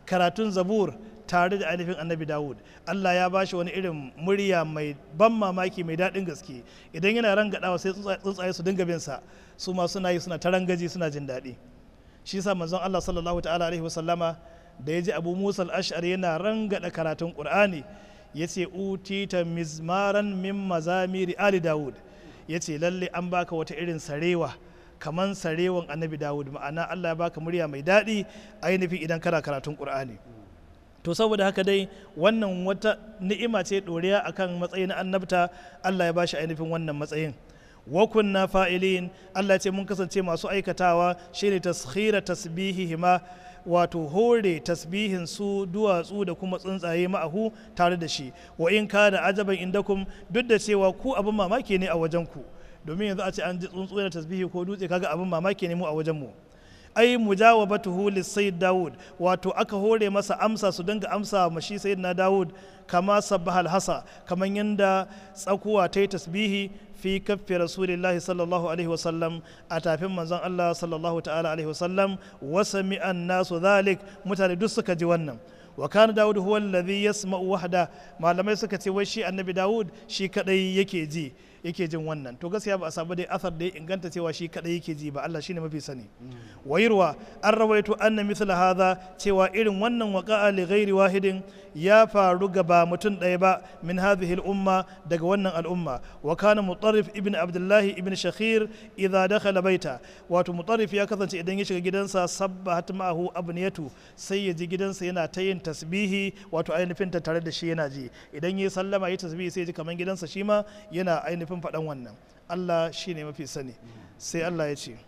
karatun zabur tare da ainihin annabi dawud allah ya bashi wani irin murya mai ban mamaki mai daɗin gaske idan yana rangadawa sai tsuntsaye su dinga bin sa su ma suna yi suna ta rangaji suna jin daɗi shi yasa manzon allah sallallahu ta'ala alaihi wasallama da ya ji abu musa al-ash'ari yana rangada karatun qur'ani ya ce utita mizmaran min mazamiri ali dawud ya ce lalle an baka wata irin sarewa kaman sarewan annabi dawud ma'ana allah ya baka murya mai daɗi ainihin idan kana karatun qur'ani to saboda haka dai wannan wata ni'ima ce ɗoriya akan matsayin annabta allah ya bashi ainihin wannan matsayin wa kunna fa'ilin allah ce mun kasance masu aikatawa shine taskhira tasbihihima wato hore tasbihin su duwatsu da kuma tsuntsaye ma'ahu tare da shi wa in ka da ajaban indakum duk da cewa ku abin mamaki ne a wajen ku domin yanzu a ce an ji tsuntsu da tasbihi ko dutse kaga abin mamaki ne mu a wajen mu ai mujawabatuhu lisayyid Dawud wato aka hore masa amsa su dinga amsa ma shi sayyidina Dawud kama sabbahal hasa kaman yanda tsakuwa ta yi tasbihi fi kaffi rasulillahi sallallahu alaihi wasallam a tafin manzon Allah sallallahu ta'ala alaihi wasallam wa sami'an nasu dhalik mutane duk suka ji wannan wa kana Dawud huwa alladhi yasma'u wahda malamai suka ce wai shi annabi Dawud shi kadai yake ji yake jin wannan to gaskiya ba a samu dai athar da ya inganta cewa shi kadai yake ji ba Allah shine mafi sani wayirwa an rawaito anna mithla hadha cewa irin wannan waqa'a li ghairi wahidin ya faru ga ba mutum ɗaya ba min hadhihi al-umma daga wannan al'umma wa kana mutarrif ibn abdullah ibn shakhir idza dakhala baita wato mutarrif ya kasance idan ya shiga gidansa sabbahat ma'ahu abniyatu sai ya ji gidansa yana ta yin tasbihi wato ainihin ta tare da shi yana ji idan ya sallama ya tasbihi sai ya ji kaman gidansa shi ma yana ainihin faɗan wannan Allah shine mafi sani sai Allah ya ce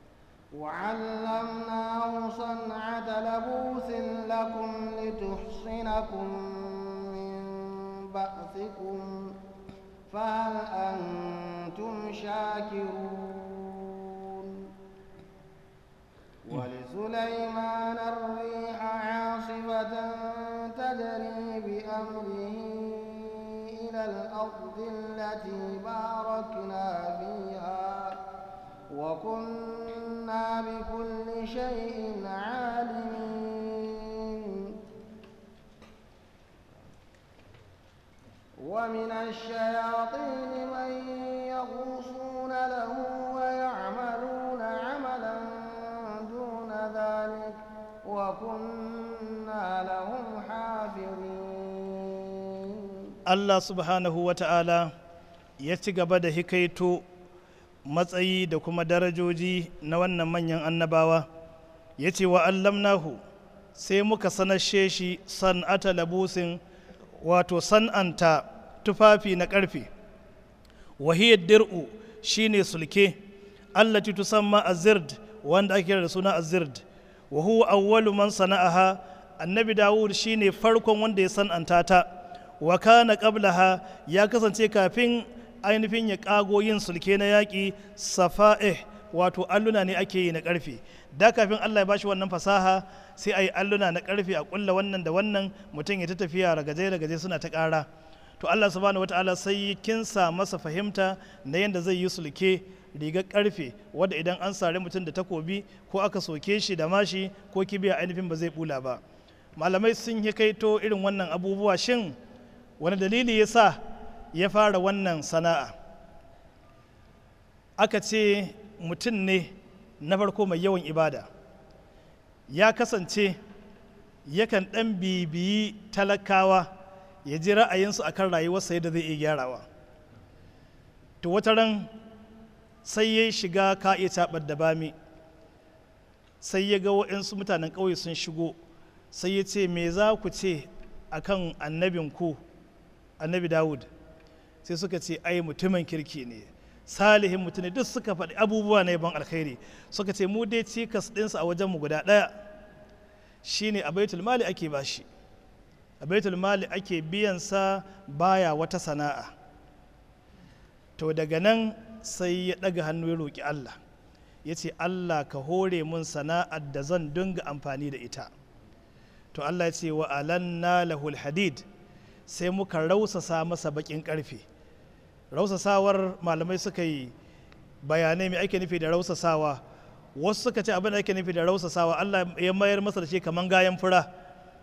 وعلمناه صنعة لبوس لكم لتحصنكم من بأسكم فهل أنتم شاكرون ولسليمان الريح عاصفة تجري بأمره إلى الأرض التي باركنا فيها وكنا بكل شيء عالمين ومن الشياطين من يغوصون له ويعملون عملا دون ذلك وكنا لهم حافظين Allah subhanahu wa ta'ala ya ci gaba da hikaito matsayi da kuma darajoji na wannan manyan annabawa ya ce wa allamnahu sai muka sanashe shi san'ata labusin wato san'anta tufafi na ƙarfe wahiyar dir'u shine sulke allati tusamma azird wanda ake kira da suna azird wa huwa awwalu man sana'aha annabi dawud shine farkon wanda ya san'anta ta wa kana qablaha ya kasance kafin ainihin ya kago yin sulke na yaƙi safa'ih wato alluna ne ake yi na ƙarfe da kafin Allah ya bashi wannan fasaha sai a yi alluna na ƙarfe a ƙulla wannan da wannan mutum ya ta tafiya ragaje ragaje suna ta ƙara to Allah subhanahu wataala sai kinsa masa fahimta na yadda zai yi sulke rigar ƙarfe wadda idan an sare mutum da takobi ko aka soke shi da mashi ko kibiya ainihin ba zai bula ba malamai sun yi kaito irin wannan abubuwa shin wani dalili ya sa ya fara wannan sana'a aka ce mutum ne na farko mai yawan ibada ya kasance yakan ɗan bibiyi talakawa ya ji ra'ayinsu a kan rayuwarsa yadda zai iya gyarawa to wata ran sai ya shiga ka iya caɓar da bami sai ya ga waɗansu mutanen ƙauye sun shigo sai ya ce me za ku ce akan annabinku annabi dawud sai suka ce ai mutumin kirki ne salihin mutum ne duk suka faɗi abubuwa na yaban alkhairi suka ce mu dai cikas ɗinsa a wajenmu guda ɗaya shine a baitul mali ake bashi a baitul mali ake biyansa baya wata sana'a to daga nan sai ya ɗaga hannu ya roƙi allah ya ce allah ka hore mun sana'ar da zan dinga amfani da ita to allah ya ce wa alanna lahul hadid sai muka rausasa masa bakin karfe rausasawar malamai suka yi bayanai mai ake nufi da rausasawa wasu suka ce abin da ake nufi da rausasawa allah ya mayar masa da shi kamar gayan fura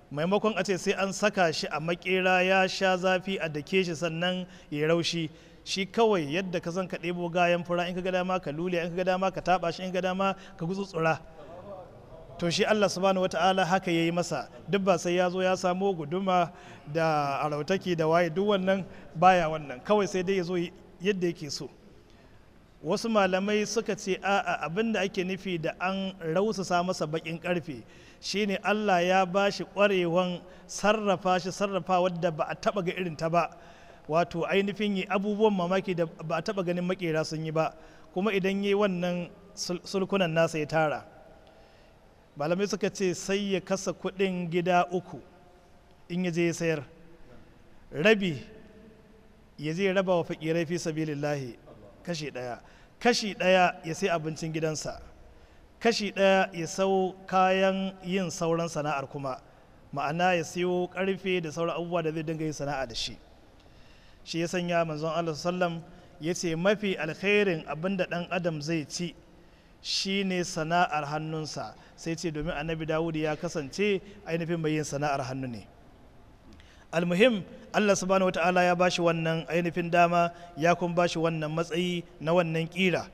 maimakon a ce sai an saka shi a makera ya sha zafi a dake shi sannan ya raushi shi kawai yadda ka san ka ɗebo gayan fura in ka ga dama ka lule in ka ga dama ka taɓa shi in ka ga dama ka gutsutsura to shi Allah subhanahu wata'ala haka ya yi masa duk ba sai ya zo ya samo guduma da arautaki da waye duk wannan baya wannan kawai sai dai ya zo yadda yake so wasu malamai suka ce a'a abin da ake nufi da an rausasa masa bakin karfe shine Allah ya ba shi kwarewan sarrafa shi sarrafa wadda ba a taba ga irin ta ba wato ainihin yi abubuwan mamaki da ba a taba ganin makera sun yi ba kuma idan yi wannan sulkunan nasa ya tara malamai suka ce sai ya kasa kudin gida uku in ya je ya sayar rabi ya je raba wa fakirai fi sabilillahi kashi daya kashi daya ya sai abincin gidansa kashi daya ya sau kayan yin sauran sana'ar kuma ma'ana ya siyo karfe da sauran abubuwa da zai dinga yin sana'a da shi shi ya sanya manzon Allah sallam ya ce mafi alkhairin abin da dan adam zai ci shine sana'ar hannunsa sai ce domin annabi dawud ya kasance ainihin mai yin sana'ar hannu ne almuhim allah subhanahu wata'ala ya bashi wannan ainihin dama ya kuma bashi wannan matsayi na wannan kira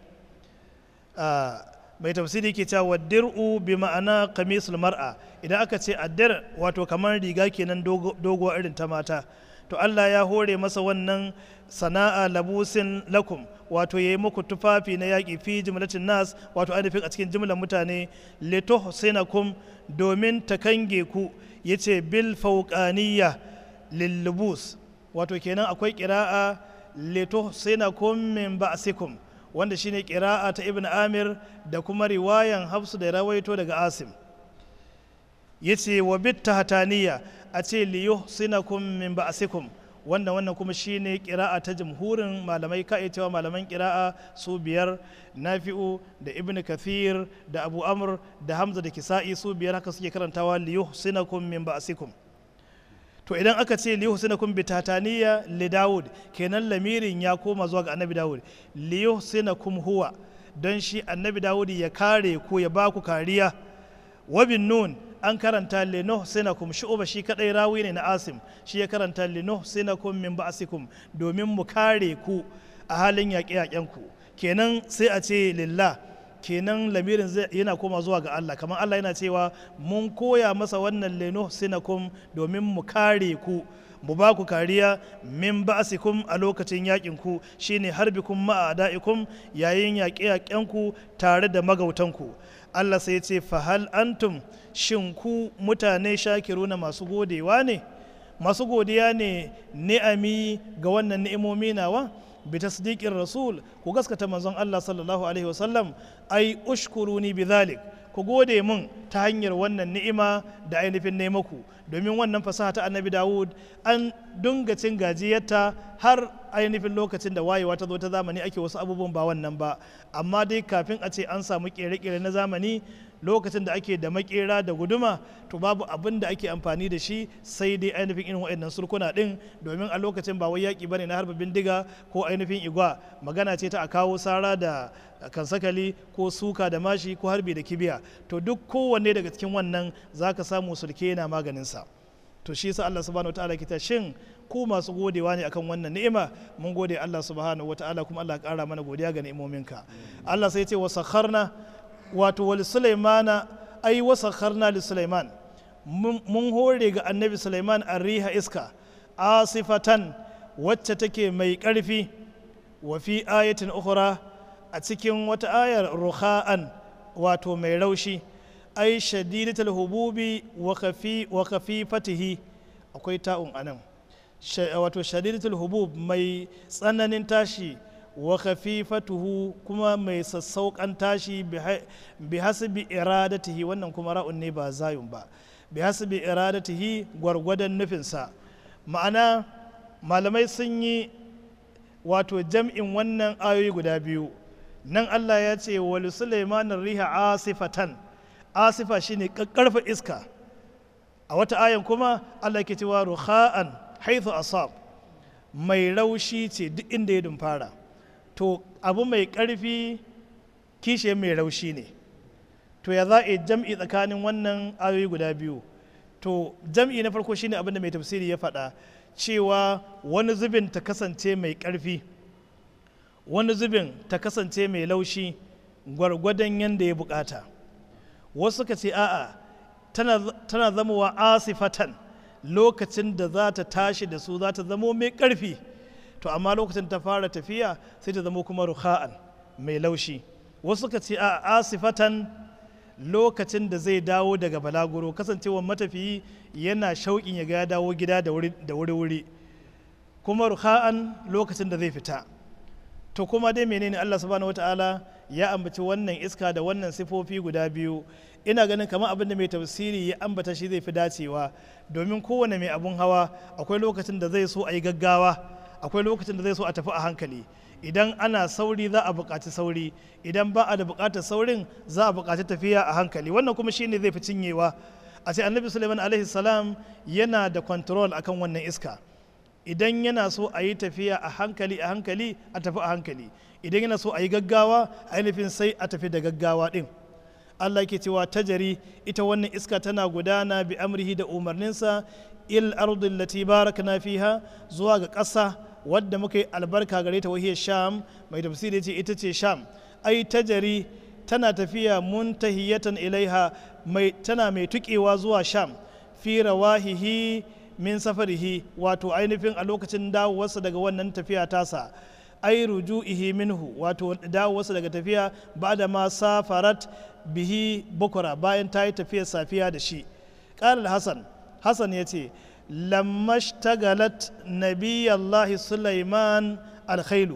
mai tafsiri ke cewa dir'u bi ma'ana kamisul mar'a idan aka ce addir wato kamar riga kenan doguwa irin ta mata to allah ya hore masa wannan sana'a labusin lakum wato ya yi muku tufafi na yaƙi fi jimlatin nas wato ainihin a cikin jimlar mutane leto kum domin ta kange ku ya ce bil fauƙaniya lillubus wato kenan akwai ƙira'a leto kum min ba'asikum wanda shine ƙira'a ta ibn amir da kuma riwayan hafsu da rawaito daga asim ya ce wa bit tahataniya a ce liyo kum min ba'asikum wannan wannan kuma shine kira'a ta jamhurin malamai ka cewa malaman kira'a su biyar nafi'u da ibn kathir da abu amr da hamza da kisa'i su biyar haka suke karantawa liyuhsinakum min ba'sikum to idan aka ce liyuhsinakum bi tataniya li daud kenan lamirin ya koma zuwa ga annabi daud liyuhsinakum huwa don shi annabi daud ya kare ku ya ba ku kariya wa bin nun an karanta lino sinakum shu'uba shi kadai rawi ne na asim shi ya karanta lino sinakum min ba'sikum domin mu kare ku a halin yaƙe-yaƙen ku kenan sai a ce lillah kenan lamirin yana koma zuwa ga Allah kamar Allah yana cewa mun koya masa wannan lino sinakum domin mu kare ku mu ba ku kariya min ba'sikum a lokacin yakin ku shine harbikum ma'a da'ikum yayin yaƙe-yaƙen ku tare da magautanku Allah sai ce fahal antum shin ku mutane shakiruna masu godewa ne masu godiya ne ni'ami ga wannan ni'imomi nawa bi tasdiqir rasul ku gaskata manzon Allah sallallahu alaihi wasallam ai ushkuruni bidhalik ku gode mun ta hanyar wannan ni'ima da ainihin nemaku domin wannan fasaha ta annabi dawud an dunga cin gajiyarta har ainihin lokacin da wayewa ta zo ta zamani ake wasu abubuwan ba wannan ba amma dai kafin a ce an samu kere-kere na zamani lokacin da ake da makera da guduma to babu abin da ake amfani da shi sai dai ainihin irin waɗannan surkuna ɗin domin a lokacin ba wai yaƙi bane na harba bindiga ko ainihin igwa magana ce ta a kawo sara da kansakali ko suka da mashi ko harbi da kibiya to duk kowanne daga cikin wannan zaka samu sulke yana maganinsa to shi yasa Allah subhanahu wataala kita shin ku masu godewa ne akan wannan ni'ima mun gode Allah subhanahu wataala kuma Allah ya kara mana godiya ga ni'imominka Allah sai ya ce wa sakharna wato wal sulaimana ai wa sakharna li sulaiman mun hore ga annabi sulaiman riha iska asifatan wacce take mai karfi wa fi ayatin ukhra a cikin wata ayar ruha'an wato mai raushi ai shadidatul hububi wa khafi wa khafifatihi akwai ta'un anan wato shadidatul hubub mai tsananin tashi wa khafifatuhu kuma mai sassauƙan tashi bi hasbi iradatihi wannan kuma ra'un ne ba zayun ba bi hasbi iradatihi gwargwadon nufinsa ma'ana malamai sun yi wato jam'in wannan ayoyi guda biyu nan Allah ya ce wa Sulaiman riha asifatan asifa shine kakkarfa iska a wata ayan kuma Allah ke cewa ruha'an haithu asab mai raushi ce duk inda ya dumfara to abu mai ƙarfi kishe mai raushi ne to ya za a jam'i tsakanin wannan ayoyi guda biyu to jam'i na farko shine abin da mai tafsiri ya faɗa cewa wani zubin ta kasance mai ƙarfi wani zubin ta kasance mai laushi gwargwadon yadda ya bukata wasu ka ce a'a tana, tana zamowa asifatan lokacin da za ta tashi da su za ta zamo mai ƙarfi to amma lokacin ta fara tafiya sai ta zamo kuma ruha'an mai laushi wasu ka ce a asifatan lokacin da zai dawo daga balaguro kasancewar matafiyi yana shauƙin ya ga ya dawo gida da wuri-wuri kuma ruha'an lokacin da zai fita to kuma dai menene Allah subhanahu wata'ala ya ambaci wannan iska da wannan sifofi guda biyu ina ganin kamar abin da mai tafsiri ya ambata shi zai fi dacewa domin kowane mai abun hawa akwai lokacin da zai so a yi gaggawa akwai lokacin da zai so a tafi a hankali idan ana sauri za a buƙaci sauri idan ba a da buƙatar saurin za a buƙaci tafiya a hankali wannan kuma shine zai fi cinyewa a ce annabi suleiman alaihi salam yana da control akan wannan iska idan yana so a yi tafiya a hankali a hankali a tafi a hankali idan yana so a yi gaggawa ainihin sai a tafi da gaggawa din Allah ke cewa tajari ita wannan iska tana gudana bi amrihi da umarninsa il ardil lati barakna fiha zuwa ga ƙasa wadda muka yi albarka gare ta wahiyar sham mai tafsiri ce ita ce sham ai tajari tana tafiya muntahiyatan ilaiha mai tana mai tukewa zuwa sham fi rawahihi min safarihi wato ainihin a lokacin dawowarsa daga wannan tafiya tasa ai ruju'ihi minhu wato dawowarsa daga tafiya ba da ma safarat bihi bukura bayan ta yi tafiyar safiya da shi ƙarar hassan hassan ya ce lammashtagalat nabiyallahi sulaiman alkhailu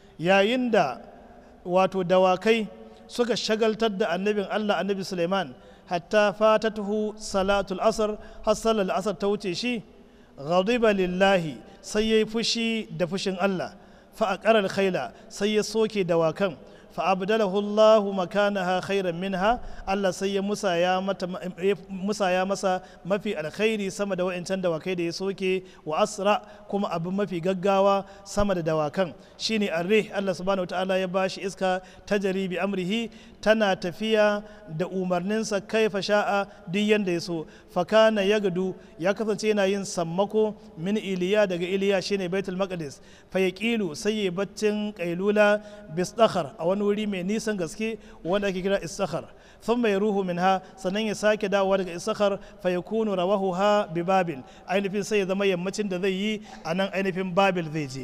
yayin da wato dawakai suka shagaltar da annabin allah annabi suleiman hatta fatatuhu salatul asar har salar asar ta wuce shi ghadiba lillahi sai ya yi fushi da fushin allah fa a khaila sai ya soke dawakan فأبدله الله مكانها خيرا منها الله سي موسى يا مت موسى يا مسا ما في الخير سما دوا إن تند وكيد يسوكي وأسرع كما أبو ما في جعوا سما دوا كان شيني الريح الله سبحانه وتعالى يباش إسكا تجري بأمره تنا تفيا da umarninsa kaifa sha'a duk yanda ya so fakana ya gadu ya kasance yana yin sammako min iliya daga iliya shine baitul maqdis fa yaqilu sai ya baccin kailula bistakhar a wani wuri mai nisan gaske wanda ake kira istakhar thumma yaruhu minha sannan ya sake dawowa daga istakhar fa yakunu rawahu ha bi babil ainihin sai ya zama yammacin da zai yi a nan ainihin babil zai je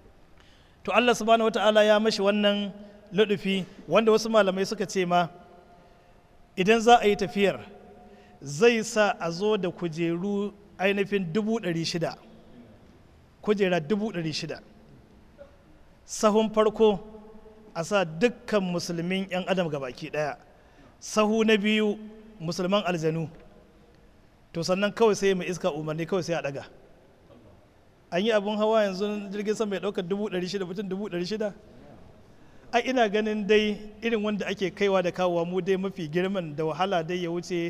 to Allah subhanahu wataala ya mashi wannan ludufi wanda wasu malamai suka ce ma idan za a yi tafiyar zai sa a zo da kujeru ainihin dubu ɗari shida kujera dubu ɗari shida sahun farko a sa dukkan musulmin 'yan adam baki ɗaya sahu na biyu musulman aljanu to sannan kawai sai mai iska umarni kawai sai a ɗaga an yi abin hawa yanzu jirgin sama mai ɗaukar dubu ɗari shida mutum dubu ɗari shida a ina ganin dai irin wanda ake kaiwa da kawowa mu dai mafi girman da wahala dai ya wuce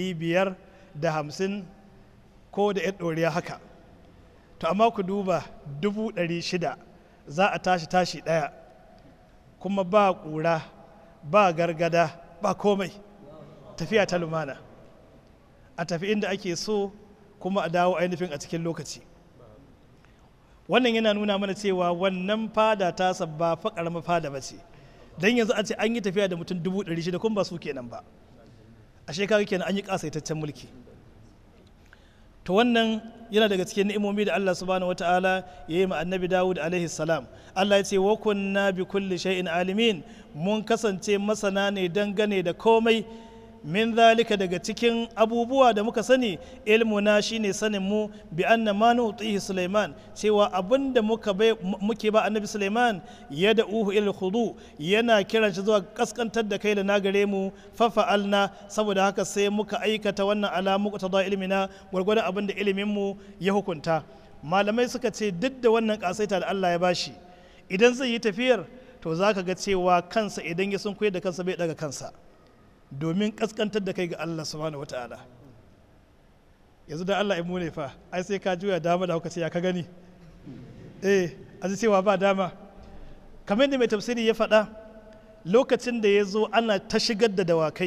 550 ko da ya ɗoriya haka to amma ku duba 600 za a tashi tashi ɗaya kuma ba ƙura ba gargada ba komai tafiya ta lumana a tafi inda ake so kuma a dawo ainihin a cikin lokaci wannan yana nuna mana cewa wannan fada ta ba fa karamar fada ba ce don yanzu a ce an yi tafiya da mutum dubu ɗari shida kuma ba su kenan ba a shekaru kenan an yi ƙasaitaccen mulki to wannan yana daga cikin ni'imomi da Allah subhanahu wataala ya yi ma annabi Dawud alaihi salam Allah ya ce wa kunna bi kulli shay'in alimin mun kasance masana ne dangane da komai min zalika daga cikin abubuwa da muka sani ilmuna shine sanin mu bi anna ma nutihi Sulaiman cewa abinda muka bai muke ba annabi Sulaiman ya da uhu ila khudu yana kiran shi zuwa kaskantar da kai da na gare mu fa fa'alna saboda haka sai muka aikata wannan alamu ta da ilmina gwargwadon abinda ilimin mu ya hukunta malamai suka ce duk da wannan kasaita da Allah ya bashi idan zai yi tafiyar to zaka ga cewa kansa idan ya sun koyar da kansa bai daga kansa domin kaskantar da kai ga Allah subhanahu wata'ala yanzu da Allah imu ne fa ai sai ka juya dama da hauka ce ya ka gani eh a cewa ba dama kamar yadda mai tafsiri ya faɗa lokacin da ya zo ana ta shigar da dawakai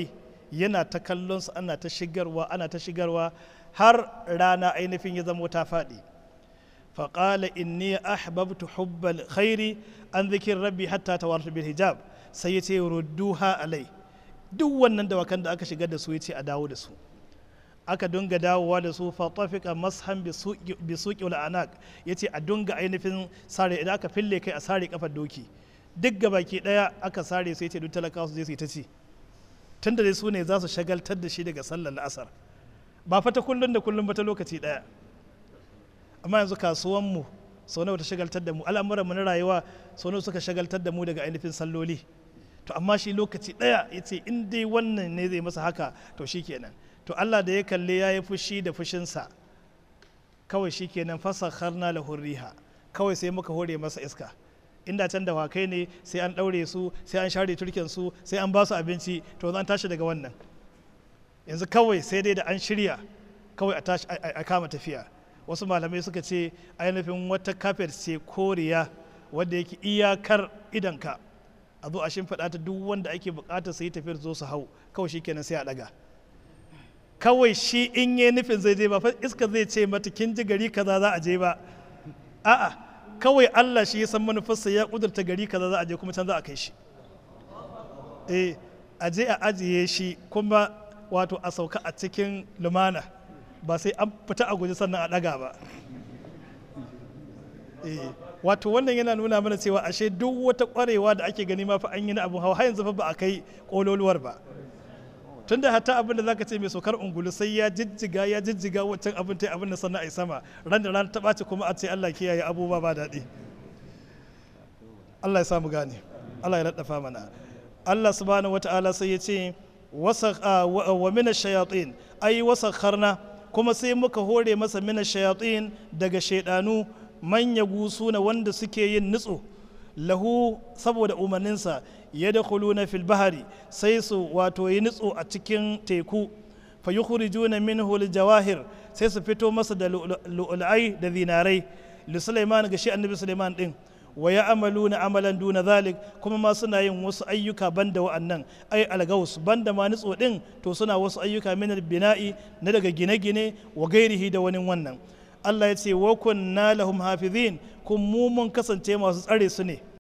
yana ta kallon su ana ta shigarwa ana ta shigarwa har rana ainihin ya zamo ta faɗi faƙala inni ahbabtu hubbal khairi an zikin rabbi hatta tawartu bil hijab sai ya ce rudduha alai duk wannan dawakan da aka shigar da su ya ce a dawo da su aka dunga dawowa da su fatafika mashan bi suqi wal anak yace a dunga ainihin sare idan aka fille kai a sare kafar doki duk gabaki daya aka sare sai yace duk talakawa su je su yi ta ci tunda dai su ne za su shagaltar da shi daga sallar asar ba fa ta kullun da kullun ba ta lokaci daya amma yanzu kasuwan mu sau nawa ta shagaltar da mu al'amuran mu na rayuwa sau nawa suka shagaltar da mu daga ainihin salloli to amma shi lokaci daya yace in dai wannan ne zai masa haka to shikenan to Allah da ya kalle ya yi fushi da fushinsa kawai shi kenan fasakharna lahu riha kawai sai muka hore masa iska inda can da wakai ne sai an ɗaure su sai an share turken su sai an ba su abinci to an tashi daga wannan yanzu kawai sai dai da an shirya kawai a tashi a kama tafiya wasu malamai suka ce ainihin wata kafet ce koriya wadda yake iyakar idanka a zo a shimfiɗa ta duk wanda ake buƙatar su yi tafiyar zo su hau kawai shi kenan sai a ɗaga kawai shi in yi nufin zai je ba fa iska zai ce mata kin ji gari kaza za a je ba a'a kawai Allah shi ya san manufarsa ya kudurta gari kaza za a je kuma can za a kai shi eh a je a ajiye shi kuma wato a sauka a cikin lumana ba sai an fita a guji sannan a daga ba eh wato wannan yana nuna mana cewa ashe duk wata kwarewa da ake gani ma fa an yi na abu hawa har yanzu fa ba a kai kololuwar ba tunda hatta abin da zaka ce mai saukar ungulu sai ya jijjiga ya jijjiga wancan abin ta abin da sannan a yi sama ran da ran ta ɓaci kuma a ce Allah kiyaye abubuwa ba daɗi Allah ya samu gane Allah ya laddafa mana Allah subhanahu wata'ala sai ya ce wa mina shayatin ai wasakharna kuma sai muka hore masa mina shayatin daga shaidanu manya gusu na wanda suke yin nutso lahu saboda umarninsa ya da na fil bahari sai su wato yi nutso a cikin teku fa yukhrijuna minhu jawahir sai su fito masa da lu'ulai da zinarai li Sulaiman ga shi annabi Sulaiman din wa ya'maluna amalan duna zalik kuma ma suna yin wasu ayyuka banda wa'annan ai algaus banda ma nutso din to suna wasu ayyuka min bina'i na daga gine-gine wa gairihi da wani wannan Allah ya ce wa kunna lahum hafizin kun mu mun kasance masu tsare su ne